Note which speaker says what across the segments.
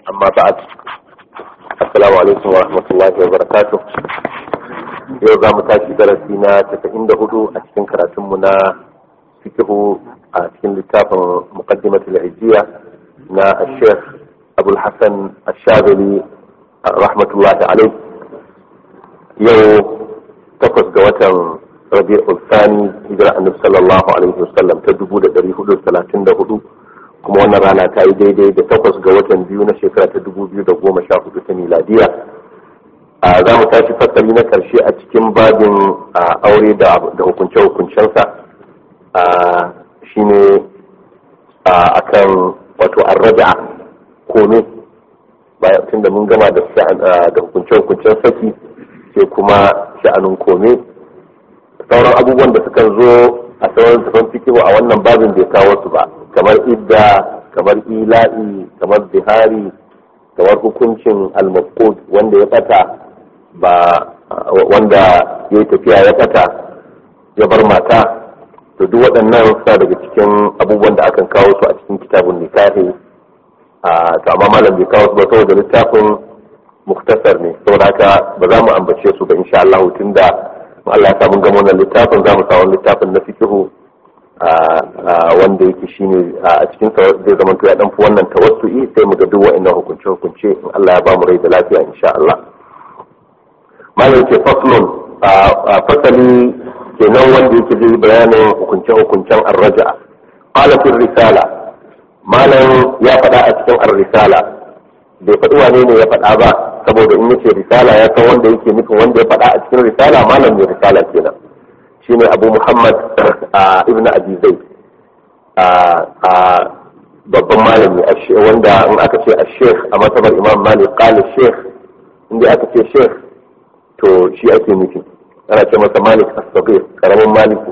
Speaker 1: أما بعد السلام عليكم ورحمة الله وبركاته yau za mu tashi darasi na casa'in da hudu a cikin karatunmu na fikihu a cikin littafin muqaddimatul hijjiya na sheikh abul hassan ashabili rahmatullahi alaih yau takwas ga watan rabi'ul thani hijira annabi sallallahu alaihi wasallam ta dubu da dari hudu talatin da hudu kuma wannan rana ta yi daidai da takwas ga watan biyu na shekara ta dubu biyu da goma sha hudu ta miladiya a za mu tashi fasali na karshe a cikin babin aure da hukunce-hukuncensa shine a kan wato arraja kome bayan tun da mun gama da hukunce-hukuncen saki sai kuma sha'anin kome sauran abubuwan da suka zo a sauran tafan fikihu a wannan babin bai kawo su ba kamar idda kamar ila'i kamar bihari kamar hukuncin al-mafqud wanda ya bata ba wanda ya yi tafiya ya bata ya bar mata to duk waɗannan suna daga cikin abubuwan da akan kawo su a cikin kitabun nikahi a to amma malam bai kawo su ba saboda littafin muktasar ne saboda haka ba za mu ambace su ba insha Allah tunda Allah ya sa mun gama wannan littafin za mu sa wani littafin na fikihu wanda yake shine a cikin sa zai zama to ya dan fi wannan tawassu'i sai mu ga duk wa'annan hukunce hukunce in Allah ya ba mu rai da lafiya insha Allah malam ce faslun fasali kenan wanda yake zai bayanin hukunce hukuncen arraja qala fi risala malam ya faɗa a cikin ar-risala bai faɗi wane ne ya faɗa ba saboda in yace risala ya san wanda yake nufin wanda ya faɗa a cikin risala malam ne risala kenan shine abu muhammad ibn abi zaid babban malami wanda in aka ce a sheikh a matsabar imam malik kala sheikh inda aka ce sheikh to shi ake nufi ana ce masa malik as-sabir karamin maliki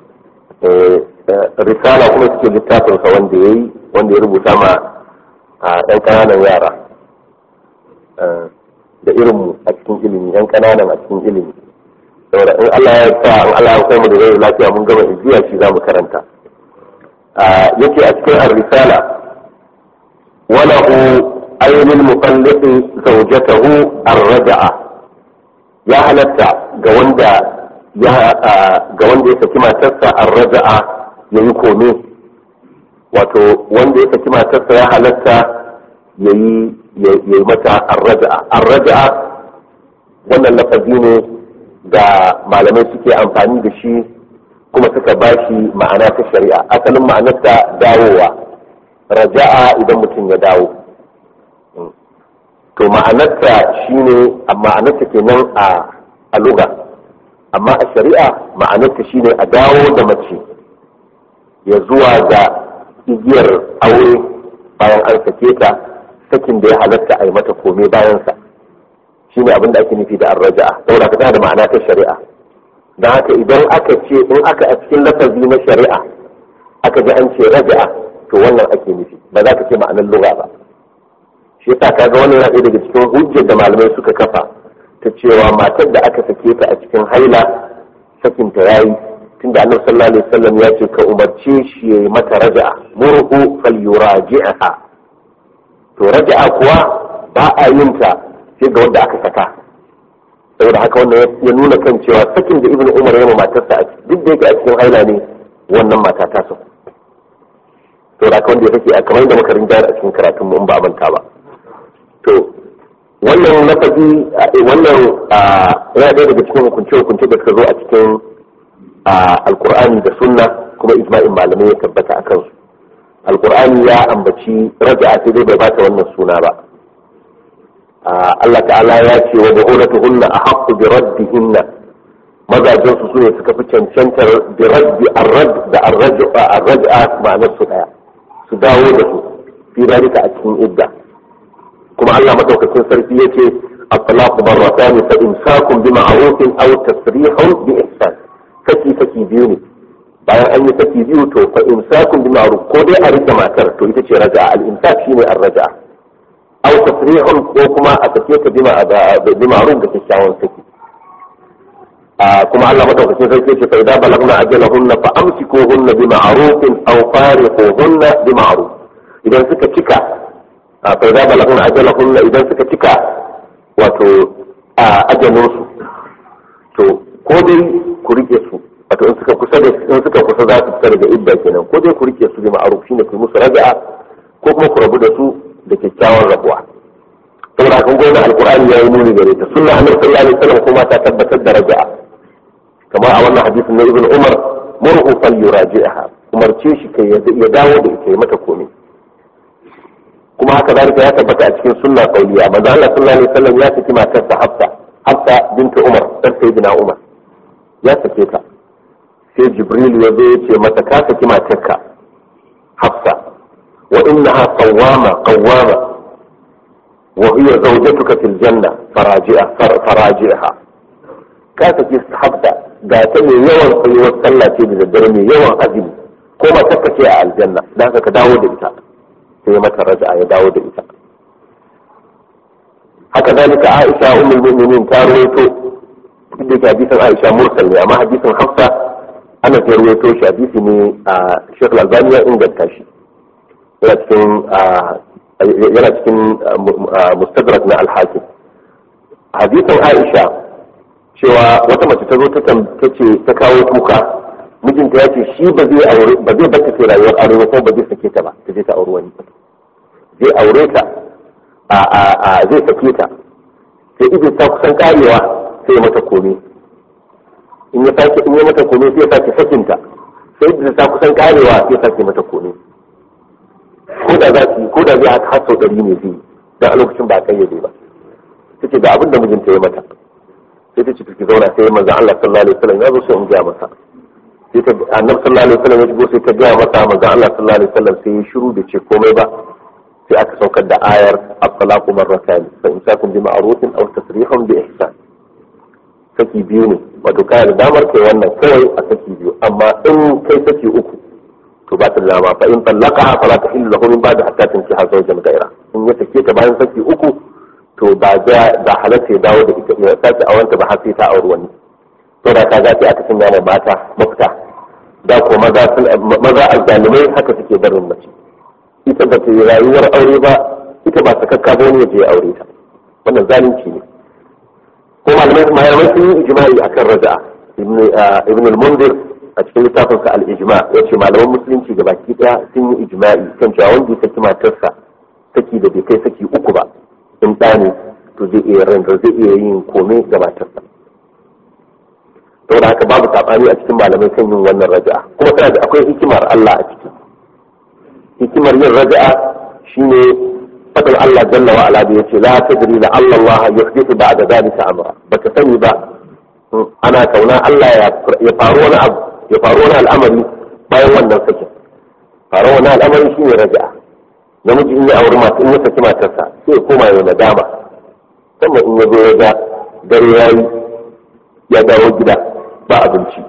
Speaker 1: risala kuma suke littafinsa wanda ya yi wanda ya rubuta ma ɗan ƙananan yara da irinmu a cikin ilimi ɗan ƙananan a cikin ilimi saboda in Allah ya sa in Allah ya kai mu da rai lafiya mun gama ijiya shi za mu karanta yake a cikin ar-risala wala hu ayyul muqallid zawjatahu ar-raj'a ya halatta ga wanda ya ga wanda ya saki matarsa ar-raj'a yayi kome wato wanda ya saki matarsa ya halatta yayi yayi mata ar-raj'a ar-raj'a wannan lafazi ne da malamai suke amfani da shi kuma suka ba shi ma'ana ta shari'a asalin ma'anarsa dawowa raja'a idan mutum ya dawo to ma'anarsa shine ma'anarsa kenan a a luga amma a shari'a ma'anarsa shine a dawo da mace ya zuwa ga igiyar aure bayan an sake ta sakin da ya halatta a yi mata kome bayansa shi ne abin da ake nufi da arraja'a saboda ka da ma'ana ta shari'a don haka idan aka ce in aka a cikin lafazi na shari'a aka ji an ce raja'a to wannan ake nufi ba za ka ce ma'anar lura ba shi yasa kaga wannan yana daga cikin hujjar da malamai suka kafa ta cewa matar da aka sake ta a cikin haila sakin ta yayi tunda annabi sallallahu alaihi wasallam ya ce ka umarce shi ya yi mata raja'a murhu falyuraji'aha to raja'a kuwa ba a yin ta sai ga wanda aka saka saboda haka wannan ya nuna kan cewa sakin da ibnu umar ya matarsa a duk da yake a cikin haila ne wannan mata ta so to da wanda ya sake a kamar yadda muka rinjar a cikin karatun mu in ba a manta ba to wannan lafazi wannan yana ɗaya daga cikin hukunce hukunce da suka zo a cikin alkur'ani da sunna kuma ijma'in malamai ya tabbata a kansu alkur'ani ya ambaci raja'a sai dai bai bata wannan suna ba Allah ta'ala ya ce wa bu'ulatuhunna ahaqqu bi raddihinna mazajin su sune suka fi cancantar bi raddi arrad da arraj'a arraj'a ma'anar su daya su dawo da su fi dalika a cikin idda kuma Allah madaukakin sarki yace at-talaqu marratan fa imsakun bi ma'rufin aw tasrihun bi ihsan kaki kaki biyu ne bayan an yi saki biyu to fa imsakun bi ma'ruf ko dai a rike matar to ita ce raja'a al-imsak shine ar-raja'a aw tasrihun ko kuma a sake ta bima bi ma'ruf da kyakkyawan saki kuma Allah madaukakin sarki ce fa idza balagna ajalahunna fa amsikuhunna bi ma'ruf aw fariquhunna bi ma'ruf idan suka cika a fa za balagun ajalahun idan suka cika wato a ajalinsu to ko dai ku rike su wato in suka kusa da in suka kusa za su fita daga idda kenan ko dai ku rike su bi ma'ruf shine ku musu raja'a ko kuma ku rabu da su da kyakkyawan rabuwa saboda kan gona alqur'ani ya yi nuni gare ta sunna annabi sallallahu alaihi wasallam kuma ta tabbatar da raja'a kamar a wannan hadisin na ibn umar murhu fal yuraji'aha umarce shi kai ya dawo da ita ya mata komai kuma haka zalika ya tabbata a cikin sunna qauliya manzo Allah sallallahu alaihi wasallam ya saki matarsa Hafsa Hafsa bintu Umar dan sayyidina Umar ya sake ta sai Jibril ya zo ya ce mata ka saki matarka Hafsa wa innaha qawwama qawwama wa hiya zawjatuka fil janna faraji'a faraji'aha ka saki Hafsa ga ta mai yawan tsayuwar sallah ce da daddare mai yawan azumi ko matarka ce a aljanna dan ka dawo da ita sai mata raja'a ya dawo da ita haka zalika Aisha ummul mu'minin ta rawaito duk da hadisin Aisha mursal ne amma hadisin Hafsa ana ta rawaito shi hadisi ne a Sheikh Al-Albani ya inganta shi yana cikin yana cikin mustadrak na al-Hakim hadisin Aisha cewa wata mace ta zo ta ce ta kawo kuka mijinta ya ce shi ba zai aure ba zai bata ke rayuwar aure ko ba zai sake ta ba ta je ta aure wani zai aure ta a a a zai sake ta sai idan ta kusan karewa sai mata kome in ya sake in ya mata kome sai ya sake sakin ta sai idan ta kusan karewa sai ya sake mata kome ko da za su ko da zai haka har sau ɗari ne zai dan a lokacin ba a kayyade ba take da abin da mijinta ya mata sai ta ce ki zauna sai manzon Allah sallallahu alaihi wasallam ya zo sai in ga masa sai ta annabi sallallahu alaihi wasallam ya shigo sai ta gaya masa manzon Allah sallallahu alaihi wasallam sai ya shiru da ce komai ba sai aka saukar da ayar at-talaqu marratan fa imsakun bi ma'rufin aw tasrihun bi ihsan saki biyu ne wato kai da damar kai wannan kawai a saki biyu amma in kai saki uku to ba ta da dama fa in talaqa fala tahillu lahu min ba'da hatta tankiha zawjan ghayra in ya sake ta bayan saki uku to ba da ba halatta ya dawo da ita ya sake awanta ba har sai ta auri wani to da ka zafi aka sanya da mata mafita da ko maza maza azzalumai haka suke barin mace ita ba ta yi rayuwar aure ba ita ba sakakka ba wani je aure ta wannan zalunci ne ko malamai malamai sun yi ijma'i akan raja'a ibn al-mundir a cikin littafin sa al-ijma yace malaman musulunci ga baki daya sun yi ijma'i kan cewa wanda ya saki matarsa saki da bai kai saki uku ba in ɗa ne to zai iya ranta zai iya yin kome ga matarsa saboda haka babu saɓani a cikin malamai kan yin wannan raja'a kuma tana da akwai hikimar Allah a ciki hikimar yin raja'a shine fadin Allah jalla wa ala da yace la tadri la Allah Allah yuhdithu ba'da dhalika amra baka sani ba ana kauna Allah ya faru wani abu ya faru wani al'amari bayan wannan sakin faru wani al'amari shine raja'a namiji in ya auri mata in ya saki matarsa sai ya koma ya nadama sannan in ya zo ya ga dare yayi ya dawo gida ba abinci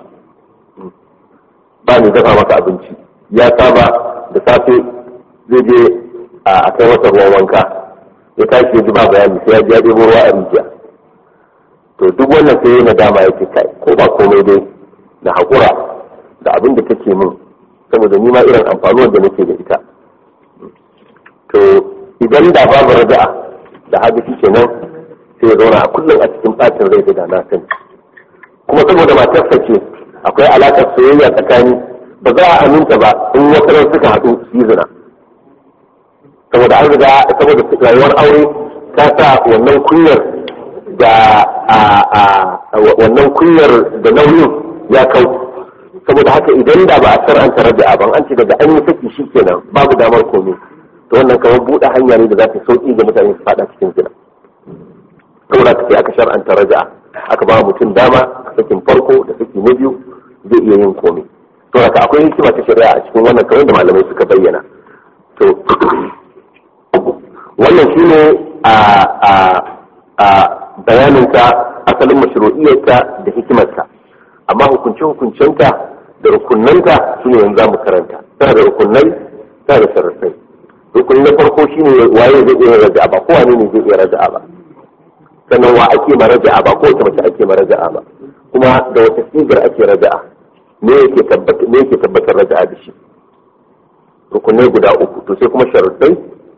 Speaker 1: ba ne dafa maka abinci ya saba da safe zai je a kai masa ruwan wanka ya tashi ya ji ba bayani sai ya ji ya ɗebo ruwa a rijiya to duk wannan sai ya nadama yake kai ko ba komai dai na haƙura da abin da take min saboda ni ma irin amfanuwar da nake da ita to idan da babu raja'a da haka shi kenan sai ya zauna a kullum a cikin ɓacin rai da na sani kuma saboda matarsa ce akwai alaƙar soyayya tsakani ba za a aminta ba in wasu ran suka haɗu su yi zina saboda an riga saboda rayuwar aure ta sa wannan kunyar da wannan kunyar da nauyin ya kau saboda haka idan da ba a shar'anta raja'a ban an ce daga an yi saki shi kenan babu damar komai to wannan kawai buɗe hanya ne da za ta sauƙi ga mutane su faɗa cikin zina saboda ka sai aka shar'anta raja'a aka ba mutum dama a sakin farko da saki na biyu zai iya yin komai to haka akwai hikima ta shari'a a cikin wannan kawai da malamai suka bayyana to wannan shine a a a bayaninka asalin mashru'iyyarka da hikimarka amma hukunce hukuncenta da rukunnanta su ne yanzu mu karanta tana da rukunnai tana da sharafai rukuni na farko shine waye zai iya raja'a ba kowa ne zai iya raja'a ba sannan wa ake ma raja'a ba kowace mace ake ma raja'a ba kuma da wata sigar ake raja'a me yake tabbatar me yake tabbatar raja'a da shi rukunai guda uku to sai kuma sharuɗai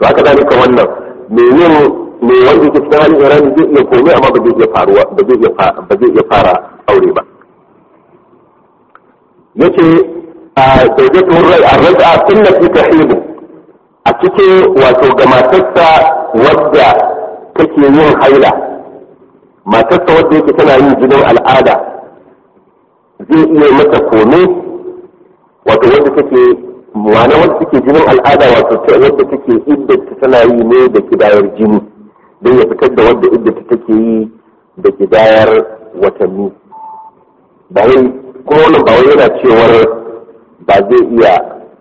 Speaker 1: to haka dalika wannan me yin me wanda yake cikin halin irani zai iya komai amma ba zai iya faruwa ba zai iya ba zai iya fara aure ba yace a daidaitu rai a raj'a sunnati tahidu a cikin wato ga matarsa wadda take yin haila matarsa wadda yake tana yin jinin al'ada zai iya mata kome wato wadda take ma'ana wadda take jinin al'ada wato wadda take iddata tana yi ne da kidayar jini don ya fitar da wadda iddata take yi da kidayar watanni ba wai kuma wannan ba wai yana cewar ba zai iya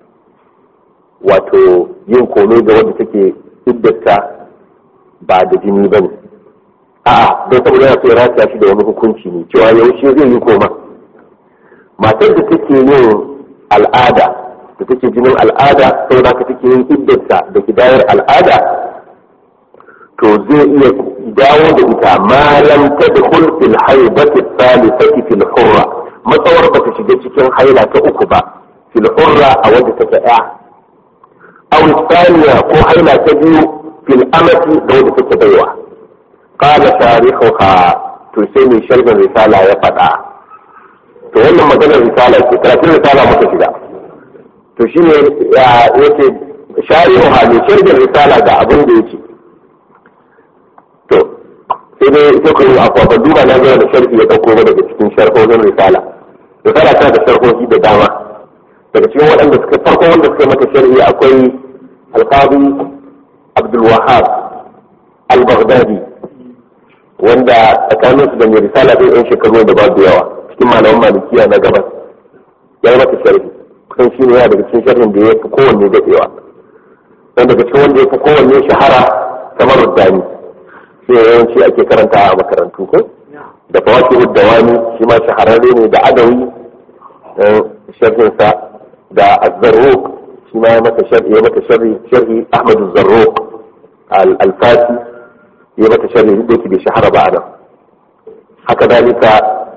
Speaker 1: wato yin kome ga wadda take iddata ba da jini ba ne a'a don saboda yana so ya rataya shi da wani hukunci ne cewa yaushe zai yi koma matar da take yin al'ada da take jinin al'ada sai da take yin iddarsa da kidayar al'ada to zai iya dawo da ita ma lam tadkhul fil haibati thalithati fil hurra matsawar ba ta shiga cikin haila ta uku ba fil hurra a wadda take ya aw thaniya ko haila ta biyu fil amati da wadda take baiwa qala tarihuha to sai mai sharhin risala ya faɗa to wannan maganar risala ce karatun risala muka shiga to shi ne ya ce shari'u hali shirgin risala ga abin da yake to sai dai ita kuma a kwafa duba na gaya da sharhi ya ɗauko ba daga cikin sharhohin risala risala tana da sharhohi da dama daga cikin waɗanda suka farko wanda suka mata sharhi akwai alqabi abdul wahab al-baghdadi wanda tsakaninsu da mai risala ɗin yan shekaru da babu yawa cikin malaman malikiya na gabas ya yi mata sharhi kusan shi ne yana daga cikin sharhin da ya fi kowanne daɗewa don daga cikin wanda ya fi kowanne shahara kamar rudani shi ne yawanci ake karanta a makarantu ko da fawaki wani shi ma shahararre ne da adawi sharhinsa da azzarruq shi ma ya mata sharhi ya mata sharhi sharhi ahmadu zarruq al-alfasi ya mata sharhi duk da yake bai shahara ba a nan haka dalika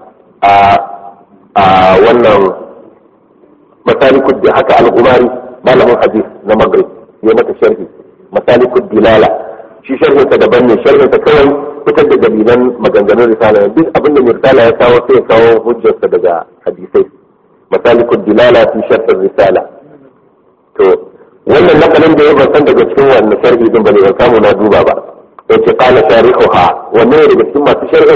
Speaker 1: a wannan masalikud da haka al-umari malamin hadith na maghrib ya mata sharhi masalikud dilala shi sharhin sa daban ne sharhin sa kawai fitar da dalilan maganganun risala duk abinda mai risala ya kawo sai ya kawo hujjarsa daga hadisai masalikud dilala fi sharhin risala to wannan nakalin da ya ban san daga cikin wannan sharhi din bane ban samu na duba ba yace qala sharihuha wannan ne daga cikin masu sharhin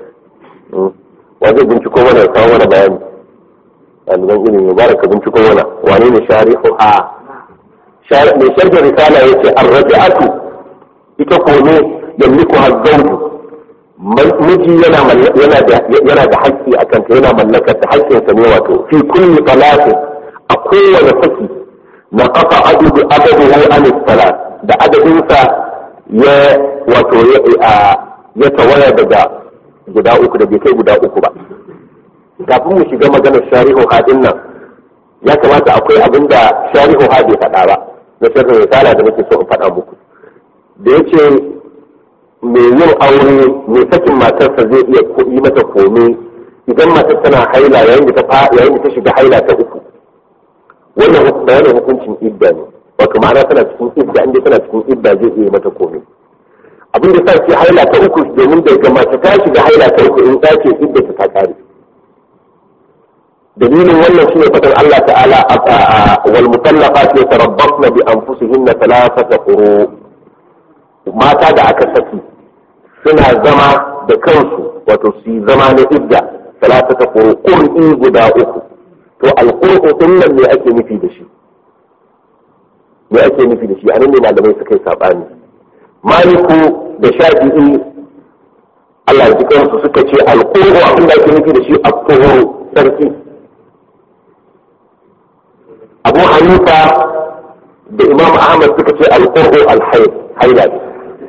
Speaker 1: wajen binciko mana kawo mana bayani ɗaliban ilimi mubaraka binciko mana wane ne shari'u ha mai sharhin risala ya ce arrabi'atu ita ko ne yamliku hazzauju miji yana da haƙƙi a kanta yana mallakar da haƙƙinsa ne wato fi kulli talatin a kowane saki na kafa adadu adaduhu an salat da adadinsa ya wato ya tawaya daga guda uku da bai kai guda uku ba kafin mu shiga maganar shari'u hadin nan ya kamata akwai abin da shari'u ha bai faɗa ba na sharhin risala da nake so in faɗa muku da yace mai yin aure mai sakin matarsa zai iya yi mata kome idan matar tana haila yayin da ta yayin da ta shiga haila ta uku wannan bayanin hukuncin idda ne wato ma'ana tana cikin idda inda tana cikin idda zai iya mata kome abin da sa ce haila ta uku domin daga mace ta shiga haila ta uku in ta ce idda ta kare dalilin wannan shine fadar Allah ta'ala wal mutallaqat yatarabbasna bi anfusihinna thalathata quru mata da aka saki suna zama da kansu wato su zama na idda thalathata quru qur'i guda uku to alqur'u din nan ne ake nufi da shi me ake nufi da shi anan ne malamai suka yi sabani maliku da shafi'i Allah ya ji kansu suka ce alqur'u abin da ake nufi da shi at-tuhur sarki abu hanifa da imam ahmad suka ce alƙur'u alhaid haila ne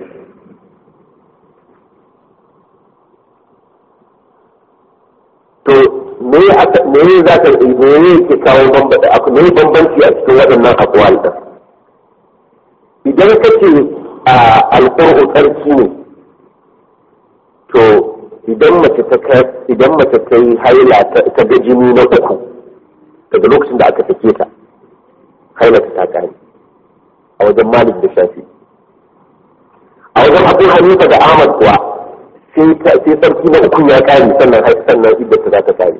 Speaker 1: to me me za ka me ke kawo me bambanci a cikin waɗannan akwal ɗin idan ka ce alƙur'u tsarki ne to idan mace ta idan mace ta yi haila ta ga jini na uku daga lokacin da aka sake ta hailata ta kare a wajen malik da shafi a wajen abu hanifa da ahmad kuwa sai sarki na uku ya kare sannan sannan idda ta za ta kare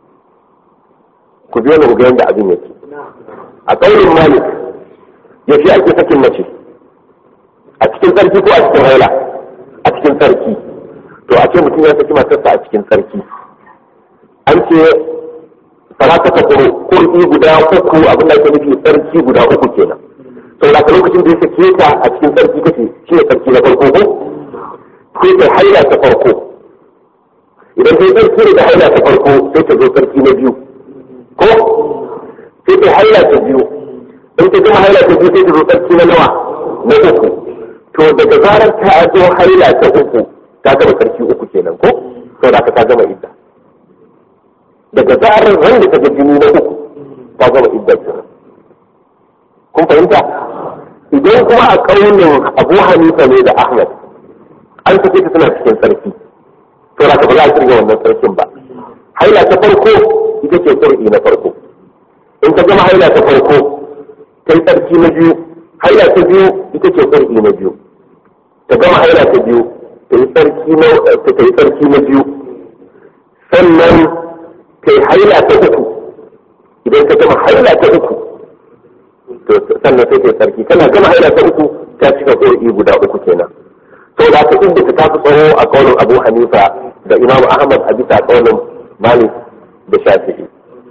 Speaker 1: ku biyo na ga yadda abin yake a ƙaurin malik ya fi ake sakin mace a cikin sarki ko a cikin haila a cikin sarki to a ce mutum ya saki matarsa a cikin sarki an ce salata ta kuro kurɗi guda uku abin da ake nufi sarki guda uku kenan sau da lokacin da ya sake ta a cikin sarki kace shi ne sarki na farko ko sai ta haila ta farko idan ta yi sarki da haila ta farko sai ta zo sarki na biyu ko sai ta haila ta biyu in ta gama haila ta biyu sai ta zo sarki na nawa na uku to daga zarar ta zo haila ta uku ta gama sarki uku kenan ko sau da ta gama idda daga zarar ran da ta ga jini na uku ta gama idda kenan kun fahimta idan kuma a ƙaunin abu hanifa ne da ahmad an sake ta suna cikin sarki to da ba za a kirga wannan sarkin ba haila ta farko ita ce sarki na farko in ta gama haila ta farko ta yi sarki na biyu haila ta biyu ita ce sarki na biyu ta gama haila ta biyu ta yi sarki na ta yi sarki na biyu sannan ta yi haila ta uku idan ta gama haila ta uku to sannan sai ta yi sarki tana gama haila ta uku ta cika sarki guda uku kenan to da ka inda ta tafi tsawo a kaunin abu hanifa da imam ahmad a bisa kaunin malik da shafi'i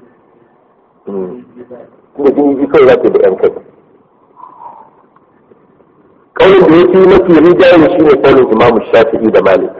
Speaker 1: kuma jini ji kawai za da yan kai kaunin da ya fi mafi rijayen shi ne kaunin imam shafi'i da malik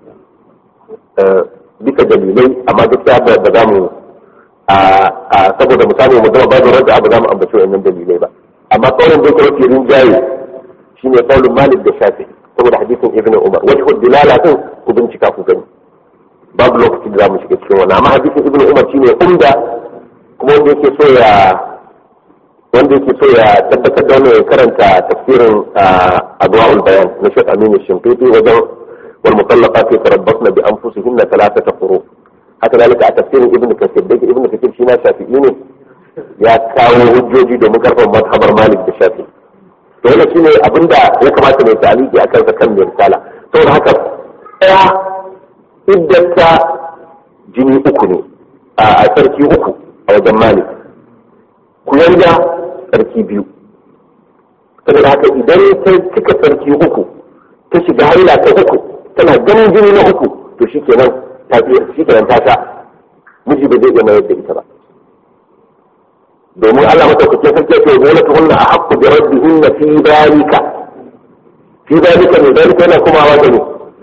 Speaker 1: bisa dalilai amma duk da ba za mu saboda mu samu mu zama babu rada ba za mu ambaci wannan dalilai ba amma kaunin da ya fi rinjaye shi ne kaunin malik da shafi'i saboda hadisin ibnu umar wajhu dilala din ku bincika ku gani babu lokaci da zamu shiga cikin wannan amma hadisin ibnu umar shine umda kuma wanda yake so ya wanda yake so ya tabbatar da wannan karanta tafsirin adwaul bayan na Sheikh Aminu Shinqiti wajen wal mutallaqat yatarabbasna bi anfusihinna thalathata quru haka dalika a tafsirin ibnu kathir da ibnu kathir shi na shafi'i ne ya kawo hujjoji domin karfan mazhabar malik da shafi'i to wannan shine abinda ya kamata mai taliki akan sa kan mai risala saboda haka ɗaya iddata jini uku ne a sarki uku a wajen malik kuyanga sarki biyu saboda haka idan ta cika sarki uku ta shiga haila ta uku tana ganin jini na uku to shikenan ta shikenan ta sha miji ba zai iya mayar da ita ba domin Allah madaukakin sarki ce wala tuhunna a haqqu bi rabbihinna fi dalika fi dalika ne dalika yana komawa da ne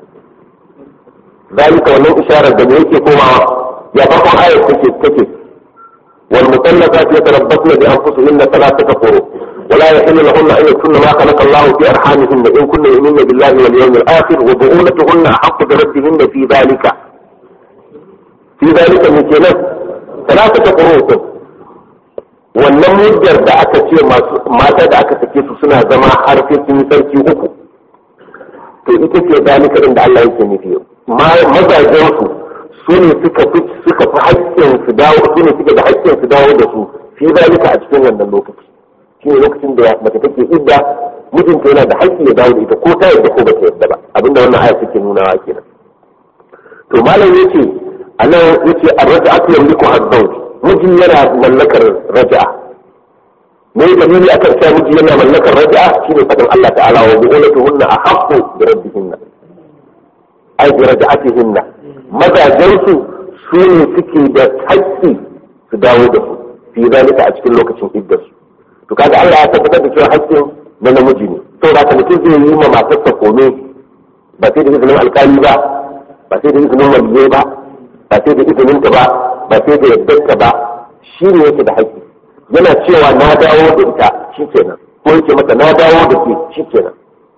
Speaker 1: dalika wannan isharar da me yake komawa ya farkon ayar take take wal mutallaqat yatarabbasna bi anfusihinna thalathata quru ولا يحل لهن ان يكن ما خلق الله في ارحامهن ان كن يؤمن بالله واليوم الاخر وبعولتهن احق بردهن في ذلك في ذلك من كلام ثلاثه قروء wannan muddar da aka ce mata da aka sake su suna zama har sai sun yi sarki uku to ita ce zalika din da Allah yake nufi mazajen su su ne suka fi suka fi haƙƙin su dawo su ne suke da haƙƙin su dawo da su fi zalika a cikin wannan lokaci shi ne lokacin da mace take idda mijinta yana da haƙƙi ya dawo da ita ko ta yadda ko ba ta yadda ba abinda wannan aya take nunawa kenan to malam yace anan yace ar-raj'atu yamliku az-zawj miji yana mallakar raja'a me dalili akan cewa miji yana mallakar raja'a shine fadin Allah ta'ala wa bu'ulatuhunna ahaqqu bi rabbihinna ay bi raja'atihinna mazajen su su ne suke da haƙƙi su dawo da su fi zalika a cikin lokacin iddarsu to kaga Allah ya tabbatar da cewa haƙƙin na namiji ne to ba ka mutum zai yi ma matarsa kome ba sai da izinin alƙali ba ba sai da izinin waliyai ba ba sai da izinin ta ba ba sai da yaddarta ba shi ne yake da haƙƙi yana cewa na dawo da ita shikenan ko yake mata na dawo da ke shikenan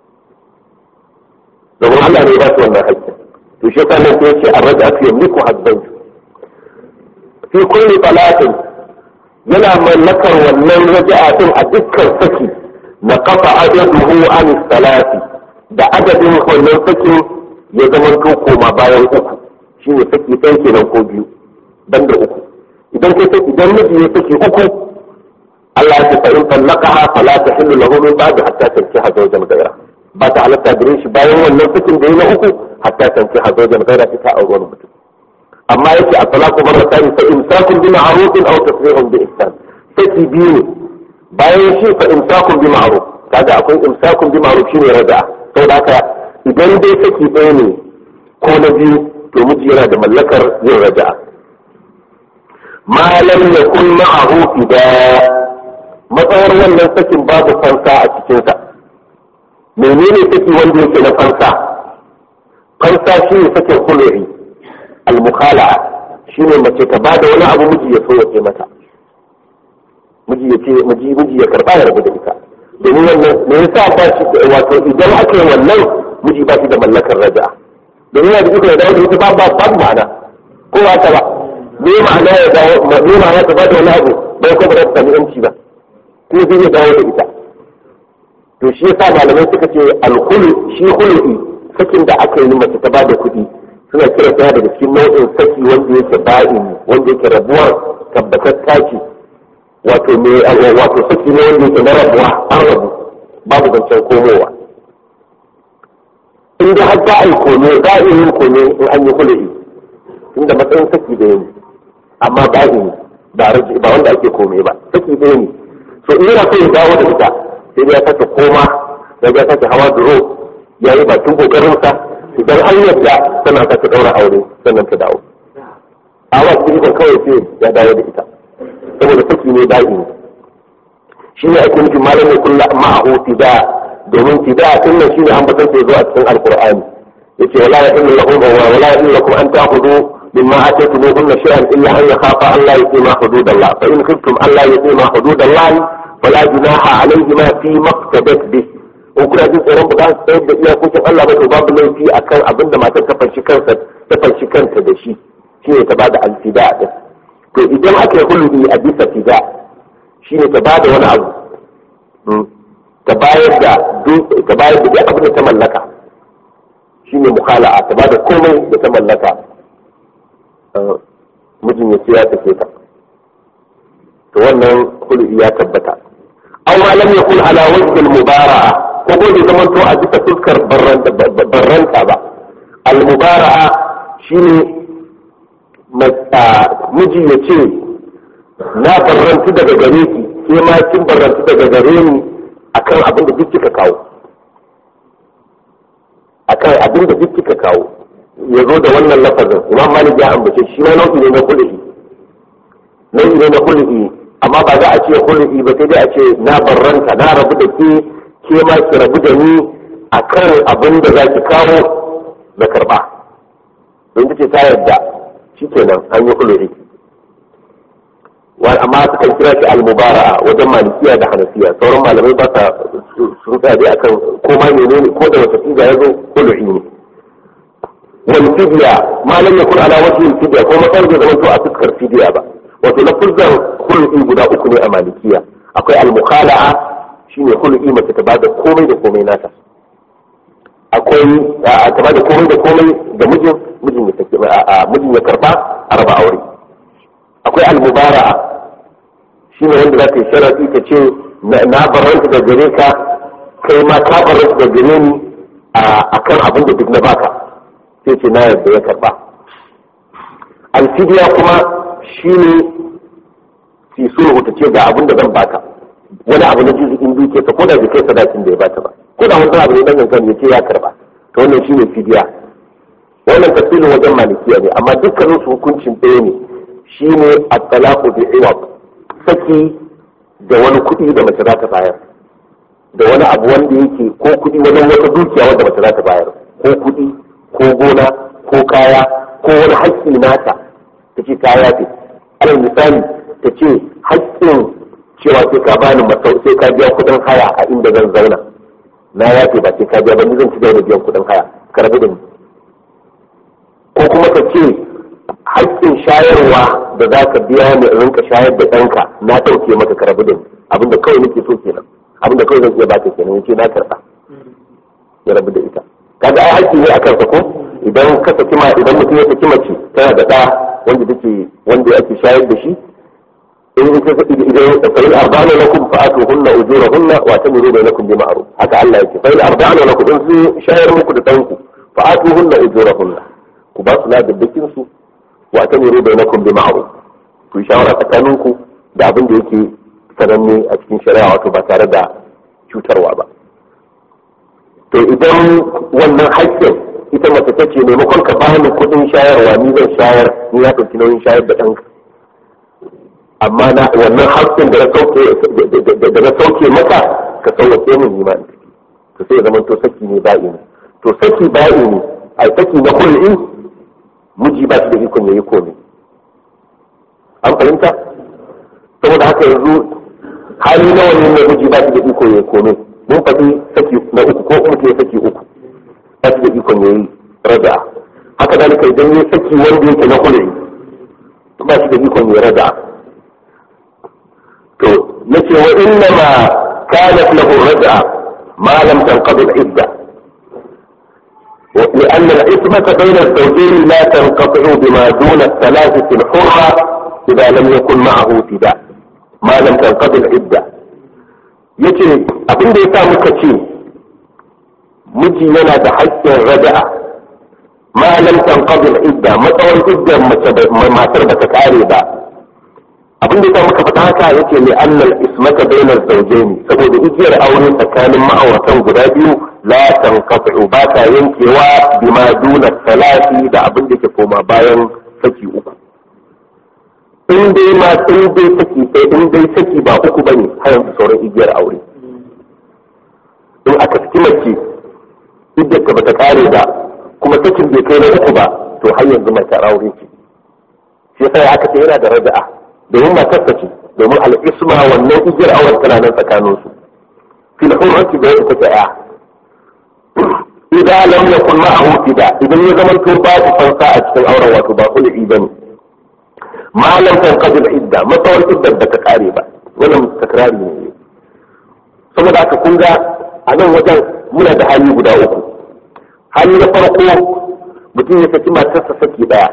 Speaker 1: domin Allah ne ya ba su wannan haƙƙin to shi yasa nan sai yace arraja fi yamliku haddan fi kulli talatin yana mallakar wannan raja'a din a dukkan saki na kafa adaduhu an salati da adadin wannan sakin ya zama to koma bayan uku shine saki ɗaya kenan ko biyu banda uku idan kai saki idan miji ya saki uku Allah ya ce fa in tallaqaha fala tahillu lahu min ba'd hatta tankiha zawjan ghayra ba ta halatta gare shi bayan wannan sakin da ya na uku hatta tankiha zawjan ghayra ta aure wani mutum amma yake a talaqu marratan fa imsakun bi ma'rufin aw tasrihun bi ihsan saki biyu ne bayan shi fa imsakun bi ma'ruf kaga akwai imsakun bi ma'ruf shine raja'a saboda haka idan dai saki ɗaya ne ko na biyu to miji yana da mallakar yin raja'a ma lam yakun ma'ahu fida matsawar wannan sakin babu fansa a cikinsa menene saki wanda yake na fansa fansa shi ne sakin huluri al-mukhala'a shine mace ta bada wani abu miji ya so ya mata miji ya ce miji miji ya karba ya rabu da ita domin wannan me yasa ba shi wato idan aka yi wannan miji ba shi da mallakar raja'a domin yana da iko ya dawo da ita ba ba ba ma'ana ko ba ta ba me ma'ana ya dawo me ma'ana ta ba da wani abu bai kuma da sami yanci ba ko zai ya dawo da ita to shi yasa malamai suka ce alhulu shi hulu'i sakin da aka yi mace ta ba da kuɗi suna kira ta daga cikin nau'in saki wanda yake ba'in wanda yake rabuwar tabbatar taki wato me wato saki ne wanda yake na rabuwa an rabu babu zancen komowa in da har za a yi kome za a yin kome in an yi hulu'i inda matsayin saki da yin amma ba'in ba ba wanda ake kome ba saki ɗaya ne so in yana so ya dawo da ita sai ya sake koma ya ga sake hawa duro ya yi bakin kokarinsa idan an yadda tana sake daura aure sannan ta dawo a wa cikin kawai sai ya dawo da ita saboda saki ne da'i ne shi ne ake nufin malam ya kulla ma'ahu tida domin tida din nan shine an batan sai zo a cikin alqur'ani yace wala ya illu lahum wa wala ya illu lakum an ta'khudhu mimma ataytumuhunna shay'an illa an yakhafa an la yuqima hududallah fa in khiftum an la yuqima hududallah fala junaha alayhima fi maqtadat bih in kuna jin tsoron ba za su tsayar da iyakokin Allah ba to babu laifi akan abin da matar ta fanshi kansa ta fanshi kanta da shi shine ta bada alfida din to idan aka yi hulɗi a bisa fida shine ta bada wani abu ta bayar da ta bayar da duk abin da ta mallaka shine mukhala'a ta bada komai da ta mallaka mijin ya ce ya tafi ta to wannan hulɗi ya tabbata aw ma lam yakun ala wajhi al-mubara'a ko ko bai zama to a bisa fuskar barranta ba al-mubara'a shine miji ya ce na barrantu daga gare ki ke ma kin barrantu daga gare ni akan abin da duk kika kawo akan abin da duk kika kawo ya zo da wannan lafazin imam malik ya ambace shi ma nau'i ne na kulli nau'i ne na kulli amma ba za a ce kulli ba sai dai a ce na barranta na rabu da ke ke ma ki rabu da ni akan abin da za ki kawo na karba don ta ce ta yarda shi kenan an yi kulli amma sukan kira shi al-mubara'a wajen malikiya da hanafiya sauran malamai ba sa sun tsaya dai akan ko ma menene ko da wata figa ya zo kulli ne wal fidya ma lam yakun ala wajhi fidya ko matsayin da zaman to a fuskar fidya ba wato lafuzan hulɗi guda uku ne a malikiya akwai al-mukhala'a shine hulɗi mace ta bada komai da komai nata akwai ta bada komai da komai da mijin mijin ya sake mijin ya karba a raba aure akwai al-mubara'a shine wanda za ta yi sharafi ta ce na baranta da gare ka kai ma ka baranta da gare ni akan abin da duk na baka sai ce na yarda ya karba alfidiya kuma shine fi sulhu ta ce ga abin da zan baka wani abu na jizikin duke ta ko da bai kai sadakin da ya bata ba ko da wani abu ne dan kankan ya ce ya karba to wannan shine fidiya wannan tafsirin wajen malikiya ne amma dukkanin su hukuncin ɗaya ne shine at-talaqu bi iwab saki da wani kuɗi da mace za ta bayar da wani abu wanda yake ko kuɗi wajen wata dukiya wanda mace za ta bayar ko kuɗi ko gona ko kaya ko wani haƙƙi nata ta ce ta yafe alal misali ta ce haƙƙin cewa sai ka bani masau sai ka biya kuɗin haya a inda zan zauna na yafe ba sai ka biya ba ni zan ci gaba da biyan kuɗin haya ka rabu da ni ko kuma ta ce haƙƙin shayarwa da za ka biya ni in rinka shayar da ɗanka na ɗauke maka ka rabu da ni abinda kawai nake so kenan abinda kawai zan iya baka kenan yace na karɓa ya rabu da ita kaga ai haƙƙi ne a kansa ko idan ka saki ma idan mutum ya saki mace tana da ɗa wanda take wanda ake shayar da shi in idan fa in arba'ana lakum fa atuhunna ujurahunna wa tamiru bainakum bi ma'ruf haka Allah yake fa in arba'ana lakum in sun shayar muku da danku fa atuhunna ujurahunna ku ba su ladabbakin su wa tamiru bainakum bi ma'ruf ku yi shawara tsakaninku da abin da yake sananne a cikin shari'a wato ba tare da cutarwa ba to idan wannan haƙƙin ita mace ta ce maimakon ka bani kuɗin shayarwa ni zan shayar ni ya ɗauki nauyin shayar da ɗanka amma na wannan haƙƙin da na sauke da na sauke maka ka sauke min ni ma to sai ya zama to saki ne ba'i ne to saki ba'i ne ai saki na kulli miji ba shi da ikon yayi komai an fahimta saboda haka yanzu hali nawa ne na miji ba shi da iko yayi komai mun faɗi saki na uku ko mutum ya saki uku ba shi da ikon yayi raja'a haka dalika idan ya saki wanda yake na kulli ba shi da ikon yayi raja'a to nace wa inna ma kanat lahu raj'a ma lam tanqadi al-idda لأن العصمة بين الزوجين لا تنقطع بما دون الثلاث في الحرة إذا لم يكن معه فداء ما لم تنقضي العدة yace abin da ya sa muka ce miji yana da haƙƙin raja'a ma lam tanqadi al-idda matsawar iddar matar ba ta kare ba abin da ya sa muka faɗa haka yace ne annal ismata bainal zawjayn saboda igiyar aure tsakanin ma'auratan guda biyu la tanqati ba ta yankewa bima duna salati da abin da ke koma bayan saki uku in dai ma in dai saki sai in dai saki ba uku bane har yanzu sauran igiyar aure in aka saki mace iddar ka bata kare ba kuma sakin bai kai na uku ba to har yanzu mace aure ce shi yasa aka ce yana da raja'a domin matar ta ce domin al'isma wannan igiyar auren tana nan tsakanin su fil hurrati da yadda take ya idan lam yakun ma'ahu fida idan ya zama to babu fansa a cikin auren wato ba kulli bane ma lam tanqadi al-idda matsawar iddar da ta kare ba wannan takrari ne saboda haka kun ga a nan wajen muna da hali guda uku hali na farko mutum ya saki matarsa saki daya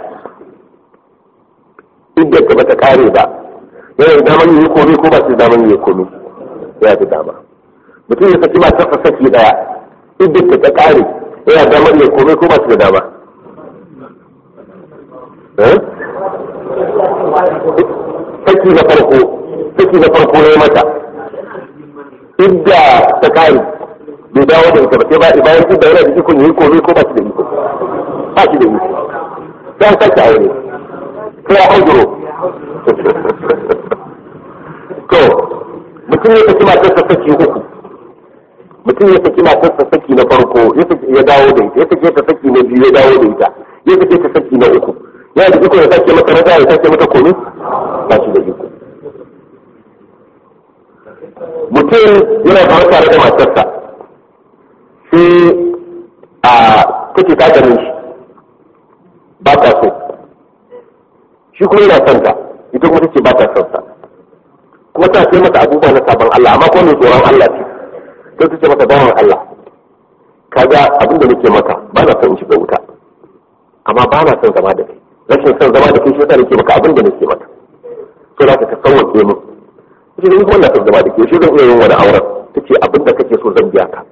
Speaker 1: iddar da bata kare ba yana da daman yi komai ko ba su daman yi komai yana da dama mutum ya saki matarsa saki daya iddar da ta kare yana da daman yi komai ko ba su da dama saki na farko saki na farko ya mata idda ta kare bai dawo da ita ba sai ba bayan idda yana da ikon yi komai ko ba shi da iko ba shi da iko sai sake aure sai ya hajjuro to mutum ya saki matarsa saki uku mutum ya saki matarsa saki na farko ya dawo da ita ya saki ta saki na biyu ya dawo da ita ya saki ta saki na uku ya da iko ya sake mata raja ya sake mata komi ba shi da iko mutum yana faru tare da matarsa sai a take ta ganin shi ba ta so shi kuma yana son ta ita kuma take ba ta son ta kuma ta ce mata abubuwa na sabon Allah amma kuma mai tsoron Allah ce sai ta ce mata bawan Allah kaga abin da nake maka ba na son shiga wuta amma ba na son zama da kai rashin son zama da kai shi yasa nake maka abin da nake maka sai za ka ka sauwaƙe min ita da kuma na son zama da kai shi zan iya yin wani auren ta ce abin da kake so zan biya ka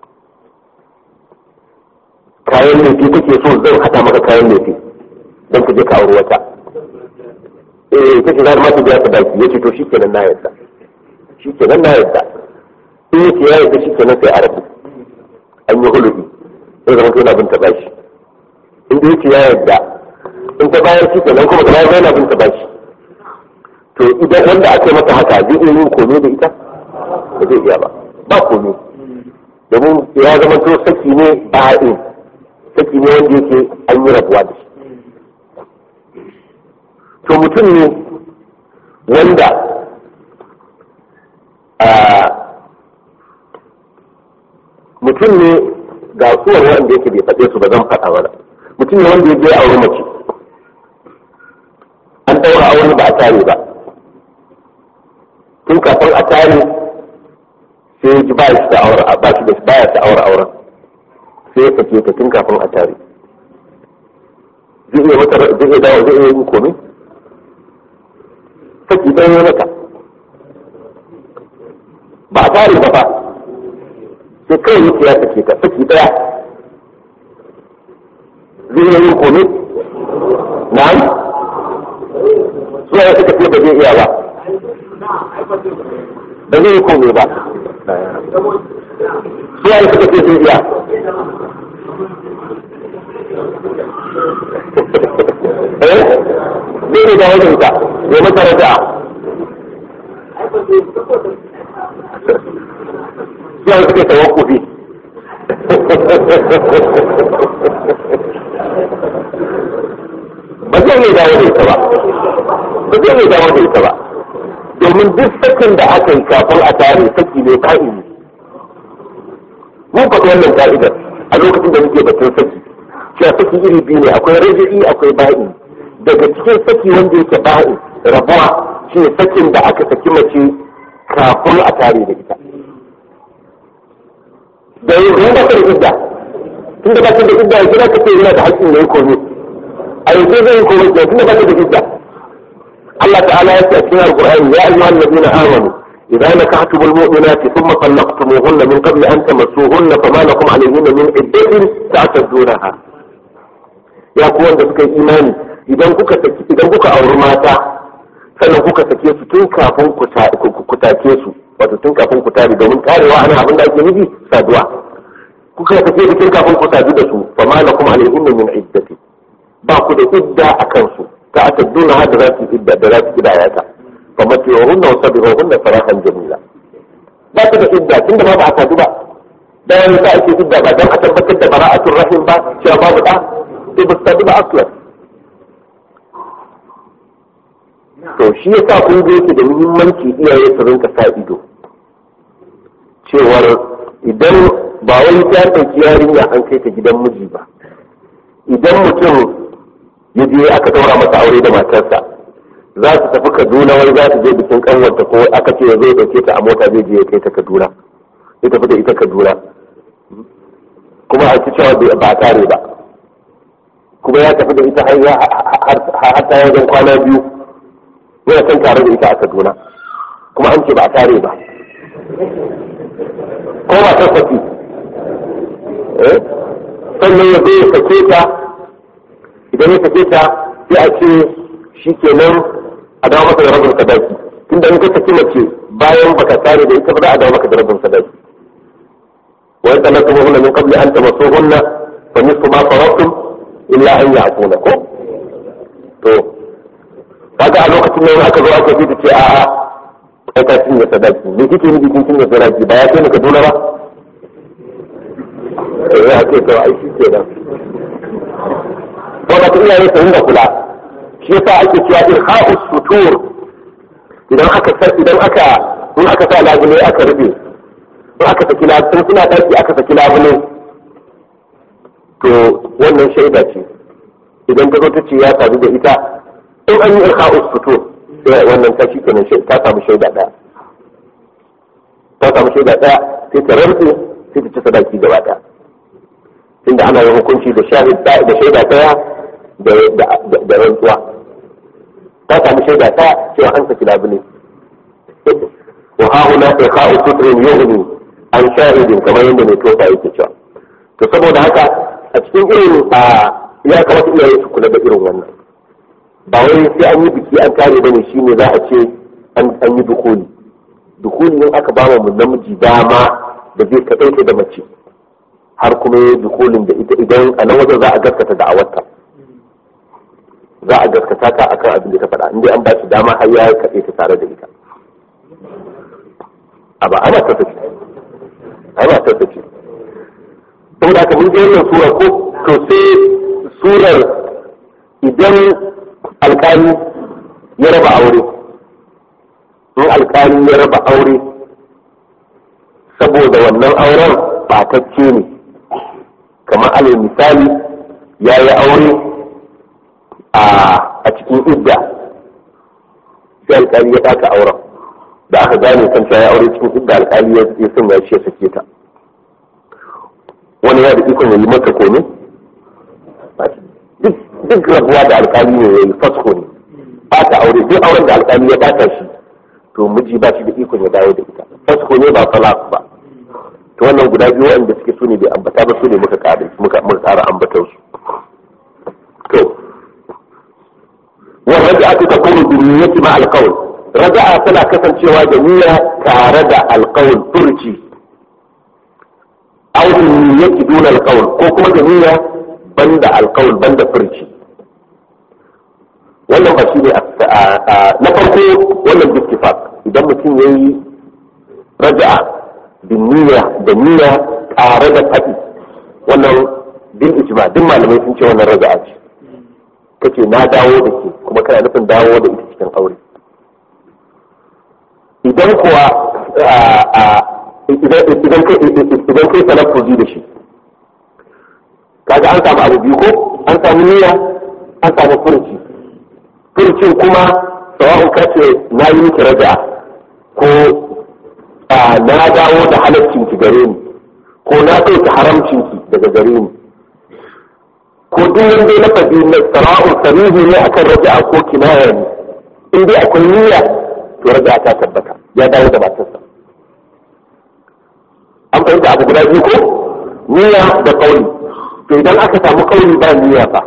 Speaker 1: kayan lefi kake so zan haɗa maka kayan lefi don ka je ka auri wata eh kace za ma ta biya ta baki yace to shikenan na yarda shikenan na yarda in yace ya yarda shikenan sai a rabu an yi hulubi sai zama kai na bin ta bashi in da yace ya yarda in ta bayar shikenan kuma gaba zai na bin ta bashi to idan wanda aka yi mata haka zai iya yin kome da ita ba zai iya ba ba kome domin ya zama to saki ne ba'in saki ne wanda yake an yi rabuwa da shi to mutum ne wanda mutum ne ga suwar wanda yake bai faɗe su ba zan faɗa mana mutum ne wanda ya je aure mace an ɗaura aure ba a tare ba tun kafin a tare sai ji ba shi da aure ba shi da baya ta aure auren sai ya sake ta tun kafin a tare zai iya mata zai iya dawo zai iya yin komai saki ɗaya ya mata ba a tare ba ba sai kawai yake ya sake ta saki ɗaya zai yi kome na'am suwa ya suka ce ba zai iya ba ba zai yi kome ba suwa ya suka ce zai iya eh zai ne da wajen ta ya mata raja suwa ya suka tawakkufi ba zai iya dawo da ita ba ba zai iya dawo da ita ba domin duk sakin da aka yi kafin a tare saki ne ka'ini mun faɗi wannan ka'idar a lokacin da muke batun saki cewa saki iri biyu ne akwai raji'i akwai ba'i daga cikin saki wanda yake ba'i rabuwa shi ne sakin da aka saki mace kafin a tare da ita da yin ruwa da idda tunda ba ta da idda ya kira kace yana da haƙƙin da ya komi a yanzu zai yi komi tunda ba ta da idda Allah ta'ala ya ce a cikin alqur'ani ya ayyuhal ladina amanu idza nakahtumul mu'minati thumma talaqtumuhunna min qabli an tamassuhunna fama lakum alayhinna min iddatin ta'tadunaha ya ku wanda suka yi imani idan kuka saki idan kuka auri mata sannan kuka sake su tun kafin ku take su wato tun kafin ku tare domin karewa ana abin da ake nufi saduwa kuka sake da tun kafin ku sadu da su fa ma lakum alayhinna min iddati ba ku da idda a kansu ta atadduna hada za su idda da za su kidaya ta fa matiyohunna wa sabihunna sarahan jamila ba ku da idda tun da ba a sadu ba da yanzu ta ake idda ba don a tabbatar da bara'atul rahim ba cewa babu da sai ba su sadu ba aslan to shi ya sa kun yake da muhimmanci iyaye su rinka sa ido cewar idan ba wani ta ɗauki yarinya an kai ta gidan miji ba idan mutum ya je aka daura masa aure da matarsa za su tafi kaduna wai za su je bikin kanwanta ko aka ce ya zai dauke ta a mota zai je ya kai ta kaduna ya tafi da ita kaduna kuma a ci cewa ba tare ba kuma ya tafi da ita har ta wajen kwana biyu yana kan tare da ita a kaduna kuma an ce ba a tare ba ko ba ta saki sannan ya zai sake ta idan ya sake ta sai a ce shi kenan a dawo maka da rabin sadaki tunda in ka saki mace bayan baka tare da ita ba za a dawo maka da rabin sadaki wa yadda na kuma hunna min qabli an tamassu hunna fa nisfu ma faradtum illa an ya'funa ko to kaga a lokacin nan aka zo aka fi ta ce a'a kai ka cinye sadaki me kike nufi kin cinye sadaki ba ya kai ka dole ba eh ya ce to ai shi kenan to ba iya ne sun da kula shi yasa ake cewa irha'us sutur idan aka idan aka in aka sa labule aka rufe in aka saki labule suna daki aka saki labule to wannan shaida ce idan ta zo ta ce ya sadu da ita in an yi irha'us sutur sai wannan ta shi kenan ta samu shaida daya ta samu shaida daya sai ta rantse sai ta ci sadaki gaba daya tunda ana yin hukunci da shahid da shaida daya da rantsuwa ta samu shaida ta cewa an saki labule wa hahuna ikha'u sutrin yughni an shahidin kamar yadda mai tofa yake cewa to saboda haka a cikin irin a ya kamata iyaye su kula da irin wannan ba wai sai an yi biki an tare bane shine za a ce an yi dukuli dukuli in aka ba mu namiji dama da zai kaɗaita da mace har kuma yi dukulin da ita idan a nan wajen za a gaskata da awarta za a gaskata ta akan abin da ta faɗa inda an ba shi dama har ya kaɗe ta tare da ita a ba ana tattace ana tattace saboda haka mun je wannan sura ko to sai surar idan alkali ya raba aure in alkali ya raba aure saboda wannan auren batacce ne kamar alal misali ya yi aure a cikin idda sai alkali ya ɗaka auren da aka gane kan ya aure cikin idda alkali ya sanya shi ya sake ta wani ya da ikon ya yi mata kome duk rabuwa da alkali ne ya yi fasko ne bata aure duk auren da alƙali ya bata shi to miji ba shi da ikon ya dawo da ita fasko ne ba talaq ba to wannan guda biyu wanda suke su ne bai ambata ba su ne muka ƙara muka muka ƙara ambatar su to wa raja'atu takunu bi niyyati ma al-qawl raja'a tana kasancewa da niyya tare da al-qawl turci aw bi niyyati duna al-qawl ko kuma da niyya banda al-qawl banda furci wannan ba shi ne na farko wannan bittifaq idan mutum ya yi raja'a da niyya da niyya tare da faɗi wannan bil ijma duk malamai sun ce wannan raja'a ce kace na dawo da ke kuma kana nufin dawo da ita cikin aure idan kuwa idan kai talaffuzi da shi kaga an samu abu biyu ko an samu niyya an samu furuci furcin kuma sawa'un kace na yi miki raja'a ko na dawo da halaccin ki gare ni ko na ɗauki haramcin ki daga gare ni ko duk wanda na faɗi na sawa'un sarihi ne akan raja'a ko kinaya ne in dai akwai niyya to raja'a ta tabbata ya dawo da matarsa an fahimta abu guda biyu ko niyya da kauli to idan aka samu kauli ba niyya fa